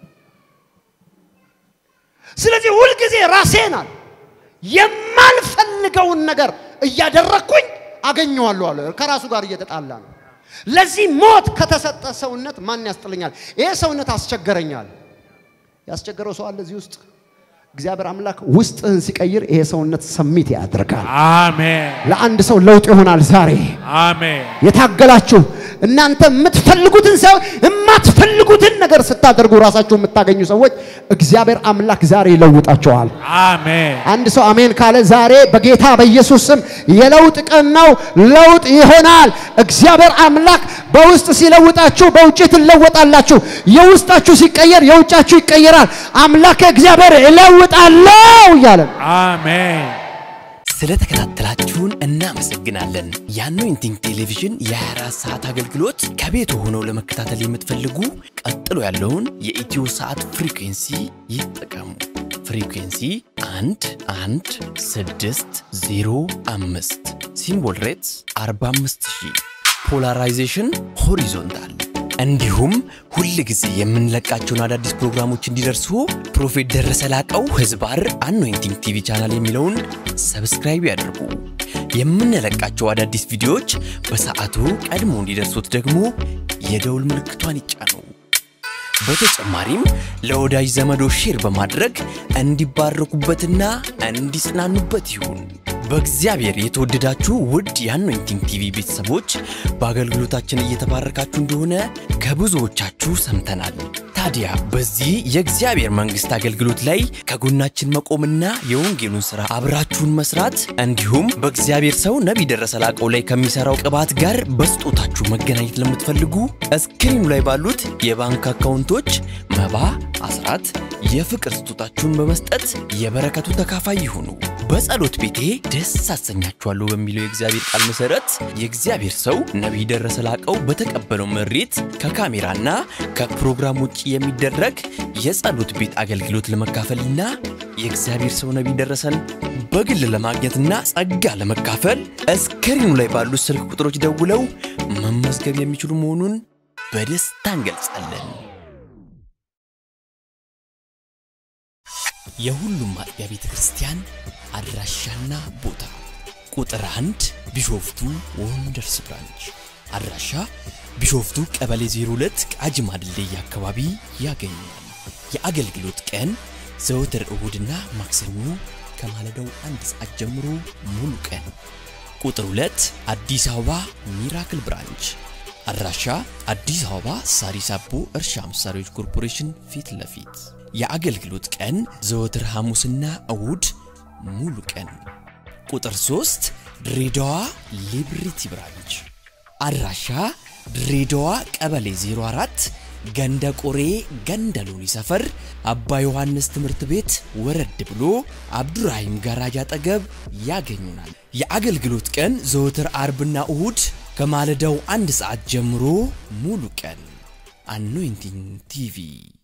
ስለዚህ ሁልጊዜ ራሴን አለ የማልፈልገውን ነገር እያደረግኩኝ አገኘዋለሁ አለ። ከራሱ ጋር እየተጣላ ነው። ለዚህ ሞት ከተሰጠ ሰውነት ማን ያስጥለኛል? ይሄ ሰውነት አስቸገረኛል። ያስቸገረው ሰው አለ እዚህ ውስጥ። እግዚአብሔር አምላክ ውስጥህን ሲቀይር ይሄ ሰውነት ሰሚት ያደርጋል። አሜን። ለአንድ ሰው ለውጥ ይሆናል ዛሬ። አሜን። የታገላችሁ እናንተ የምትፈልጉትን ሳይሆን የማትፈልጉትን ነገር ስታደርጉ ራሳችሁ የምታገኙ ሰዎች እግዚአብሔር አምላክ ዛሬ ይለውጣቸዋል። አሜን። አንድ ሰው አሜን ካለ ዛሬ በጌታ በኢየሱስ ስም የለውጥ ቀን ነው። ለውጥ ይሆናል። እግዚአብሔር አምላክ በውስጥ ሲለውጣችሁ በውጭ ትለወጣላችሁ። የውስጣችሁ ሲቀየር የውጫችሁ ይቀየራል። አምላክ እግዚአብሔር እለውጣለሁ እያለ ነው። አሜን። ስለተከታተላችሁን እናመሰግናለን። የአኖይንቲንግ ቴሌቪዥን የ24 ሰዓት አገልግሎት ከቤት ሆነው ለመከታተል የምትፈልጉ ቀጥሎ ያለውን የኢትዮ ሰዓት ፍሪኩንሲ ይጠቀሙ። ፍሪኩንሲ 1 1 6 0 5 ሲምቦል ሬትስ 45000 ፖላራይዜሽን ሆሪዞንታል እንዲሁም ሁል ጊዜ የምንለቃቸውን አዳዲስ ፕሮግራሞች እንዲደርሱ ፕሮፌት ደረሰ ላቀው ህዝባር አኖይንቲንግ ቲቪ ቻናል የሚለውን ሰብስክራይብ ያድርጉ። የምንለቃቸው አዳዲስ ቪዲዮዎች በሰዓቱ ቀድሞ እንዲደርሱት ደግሞ የደውል ምልክቷን ይጫኑ። በተጨማሪም ለወዳጅ ዘመዶ ሼር በማድረግ እንዲባረኩበትና እንዲጽናኑበት ይሁን። በእግዚአብሔር የተወደዳችሁ ውድ የአኖይንቲንግ ቲቪ ቤተሰቦች በአገልግሎታችን እየተባረካችሁ እንደሆነ ከብዙዎቻችሁ ሰምተናል። ታዲያ በዚህ የእግዚአብሔር መንግሥት አገልግሎት ላይ ከጎናችን መቆምና የወንጌሉን ሥራ አብራችሁን መስራት እንዲሁም በእግዚአብሔር ሰው ነቢይ ደረሰ ላቀው ላይ ከሚሠራው ቅባት ጋር በስጦታችሁ መገናኘት ለምትፈልጉ እስክሪኑ ላይ ባሉት የባንክ አካውንቶች መባ፣ አስራት፣ የፍቅር ስጦታችሁን በመስጠት የበረከቱ ተካፋይ ይሁኑ። በጸሎት ቤቴ ደስ አሰኛችኋለሁ በሚለው የእግዚአብሔር ቃል መሠረት የእግዚአብሔር ሰው ነቢይ ደረሰ ላቀው በተቀበለው መሬት ከካሜራና ከፕሮግራም ውጭ የሚደረግ የጸሎት ቤት አገልግሎት ለመካፈልና የእግዚአብሔር ሰው ነቢይ ደረሰን በግል ለማግኘትና ጸጋ ለመካፈል እስክሪኑ ላይ ባሉት ስልክ ቁጥሮች ደውለው መመዝገብ የሚችሉ መሆኑን በደስታ እንገልጻለን። የሁሉም አጥቢያ ቤተ ክርስቲያን አድራሻና ቦታ ቁጥር አንድ ቢሾፍቱ ወንደርስ ብራንች አድራሻ ቢሾፍቱ ቀበሌ 02 ቃጂማ ድልድይ አካባቢ ያገኛል። የአገልግሎት ቀን ዘወትር እሁድና ማክሰኞ ከማለዳው አንድ ሰዓት ጀምሮ ሙሉ ቀን። ቁጥር 2 አዲስ አበባ ሚራክል ብራንች አድራሻ አዲስ አበባ ሳሪስ አቦ እርሻ መሳሪያዎች ኮርፖሬሽን ፊት ለፊት የአገልግሎት ቀን ዘወትር ሐሙስና እሁድ ሙሉ ቀን። ቁጥር 3 ድሬዳዋ ሊብሪቲ ብራንች አድራሻ ድሬዳዋ ቀበሌ 04 ገንደ ቆሬ ገንደ ሎኒ ሰፈር አባ ዮሐንስ ትምህርት ቤት ወረድ ብሎ አብዱራሂም ጋራጅ አጠገብ ያገኙናል። የአገልግሎት ቀን ዘወትር አርብና እሁድ ከማለዳው አንድ ሰዓት ጀምሮ ሙሉ ቀን። አኖይንቲንግ ቲቪ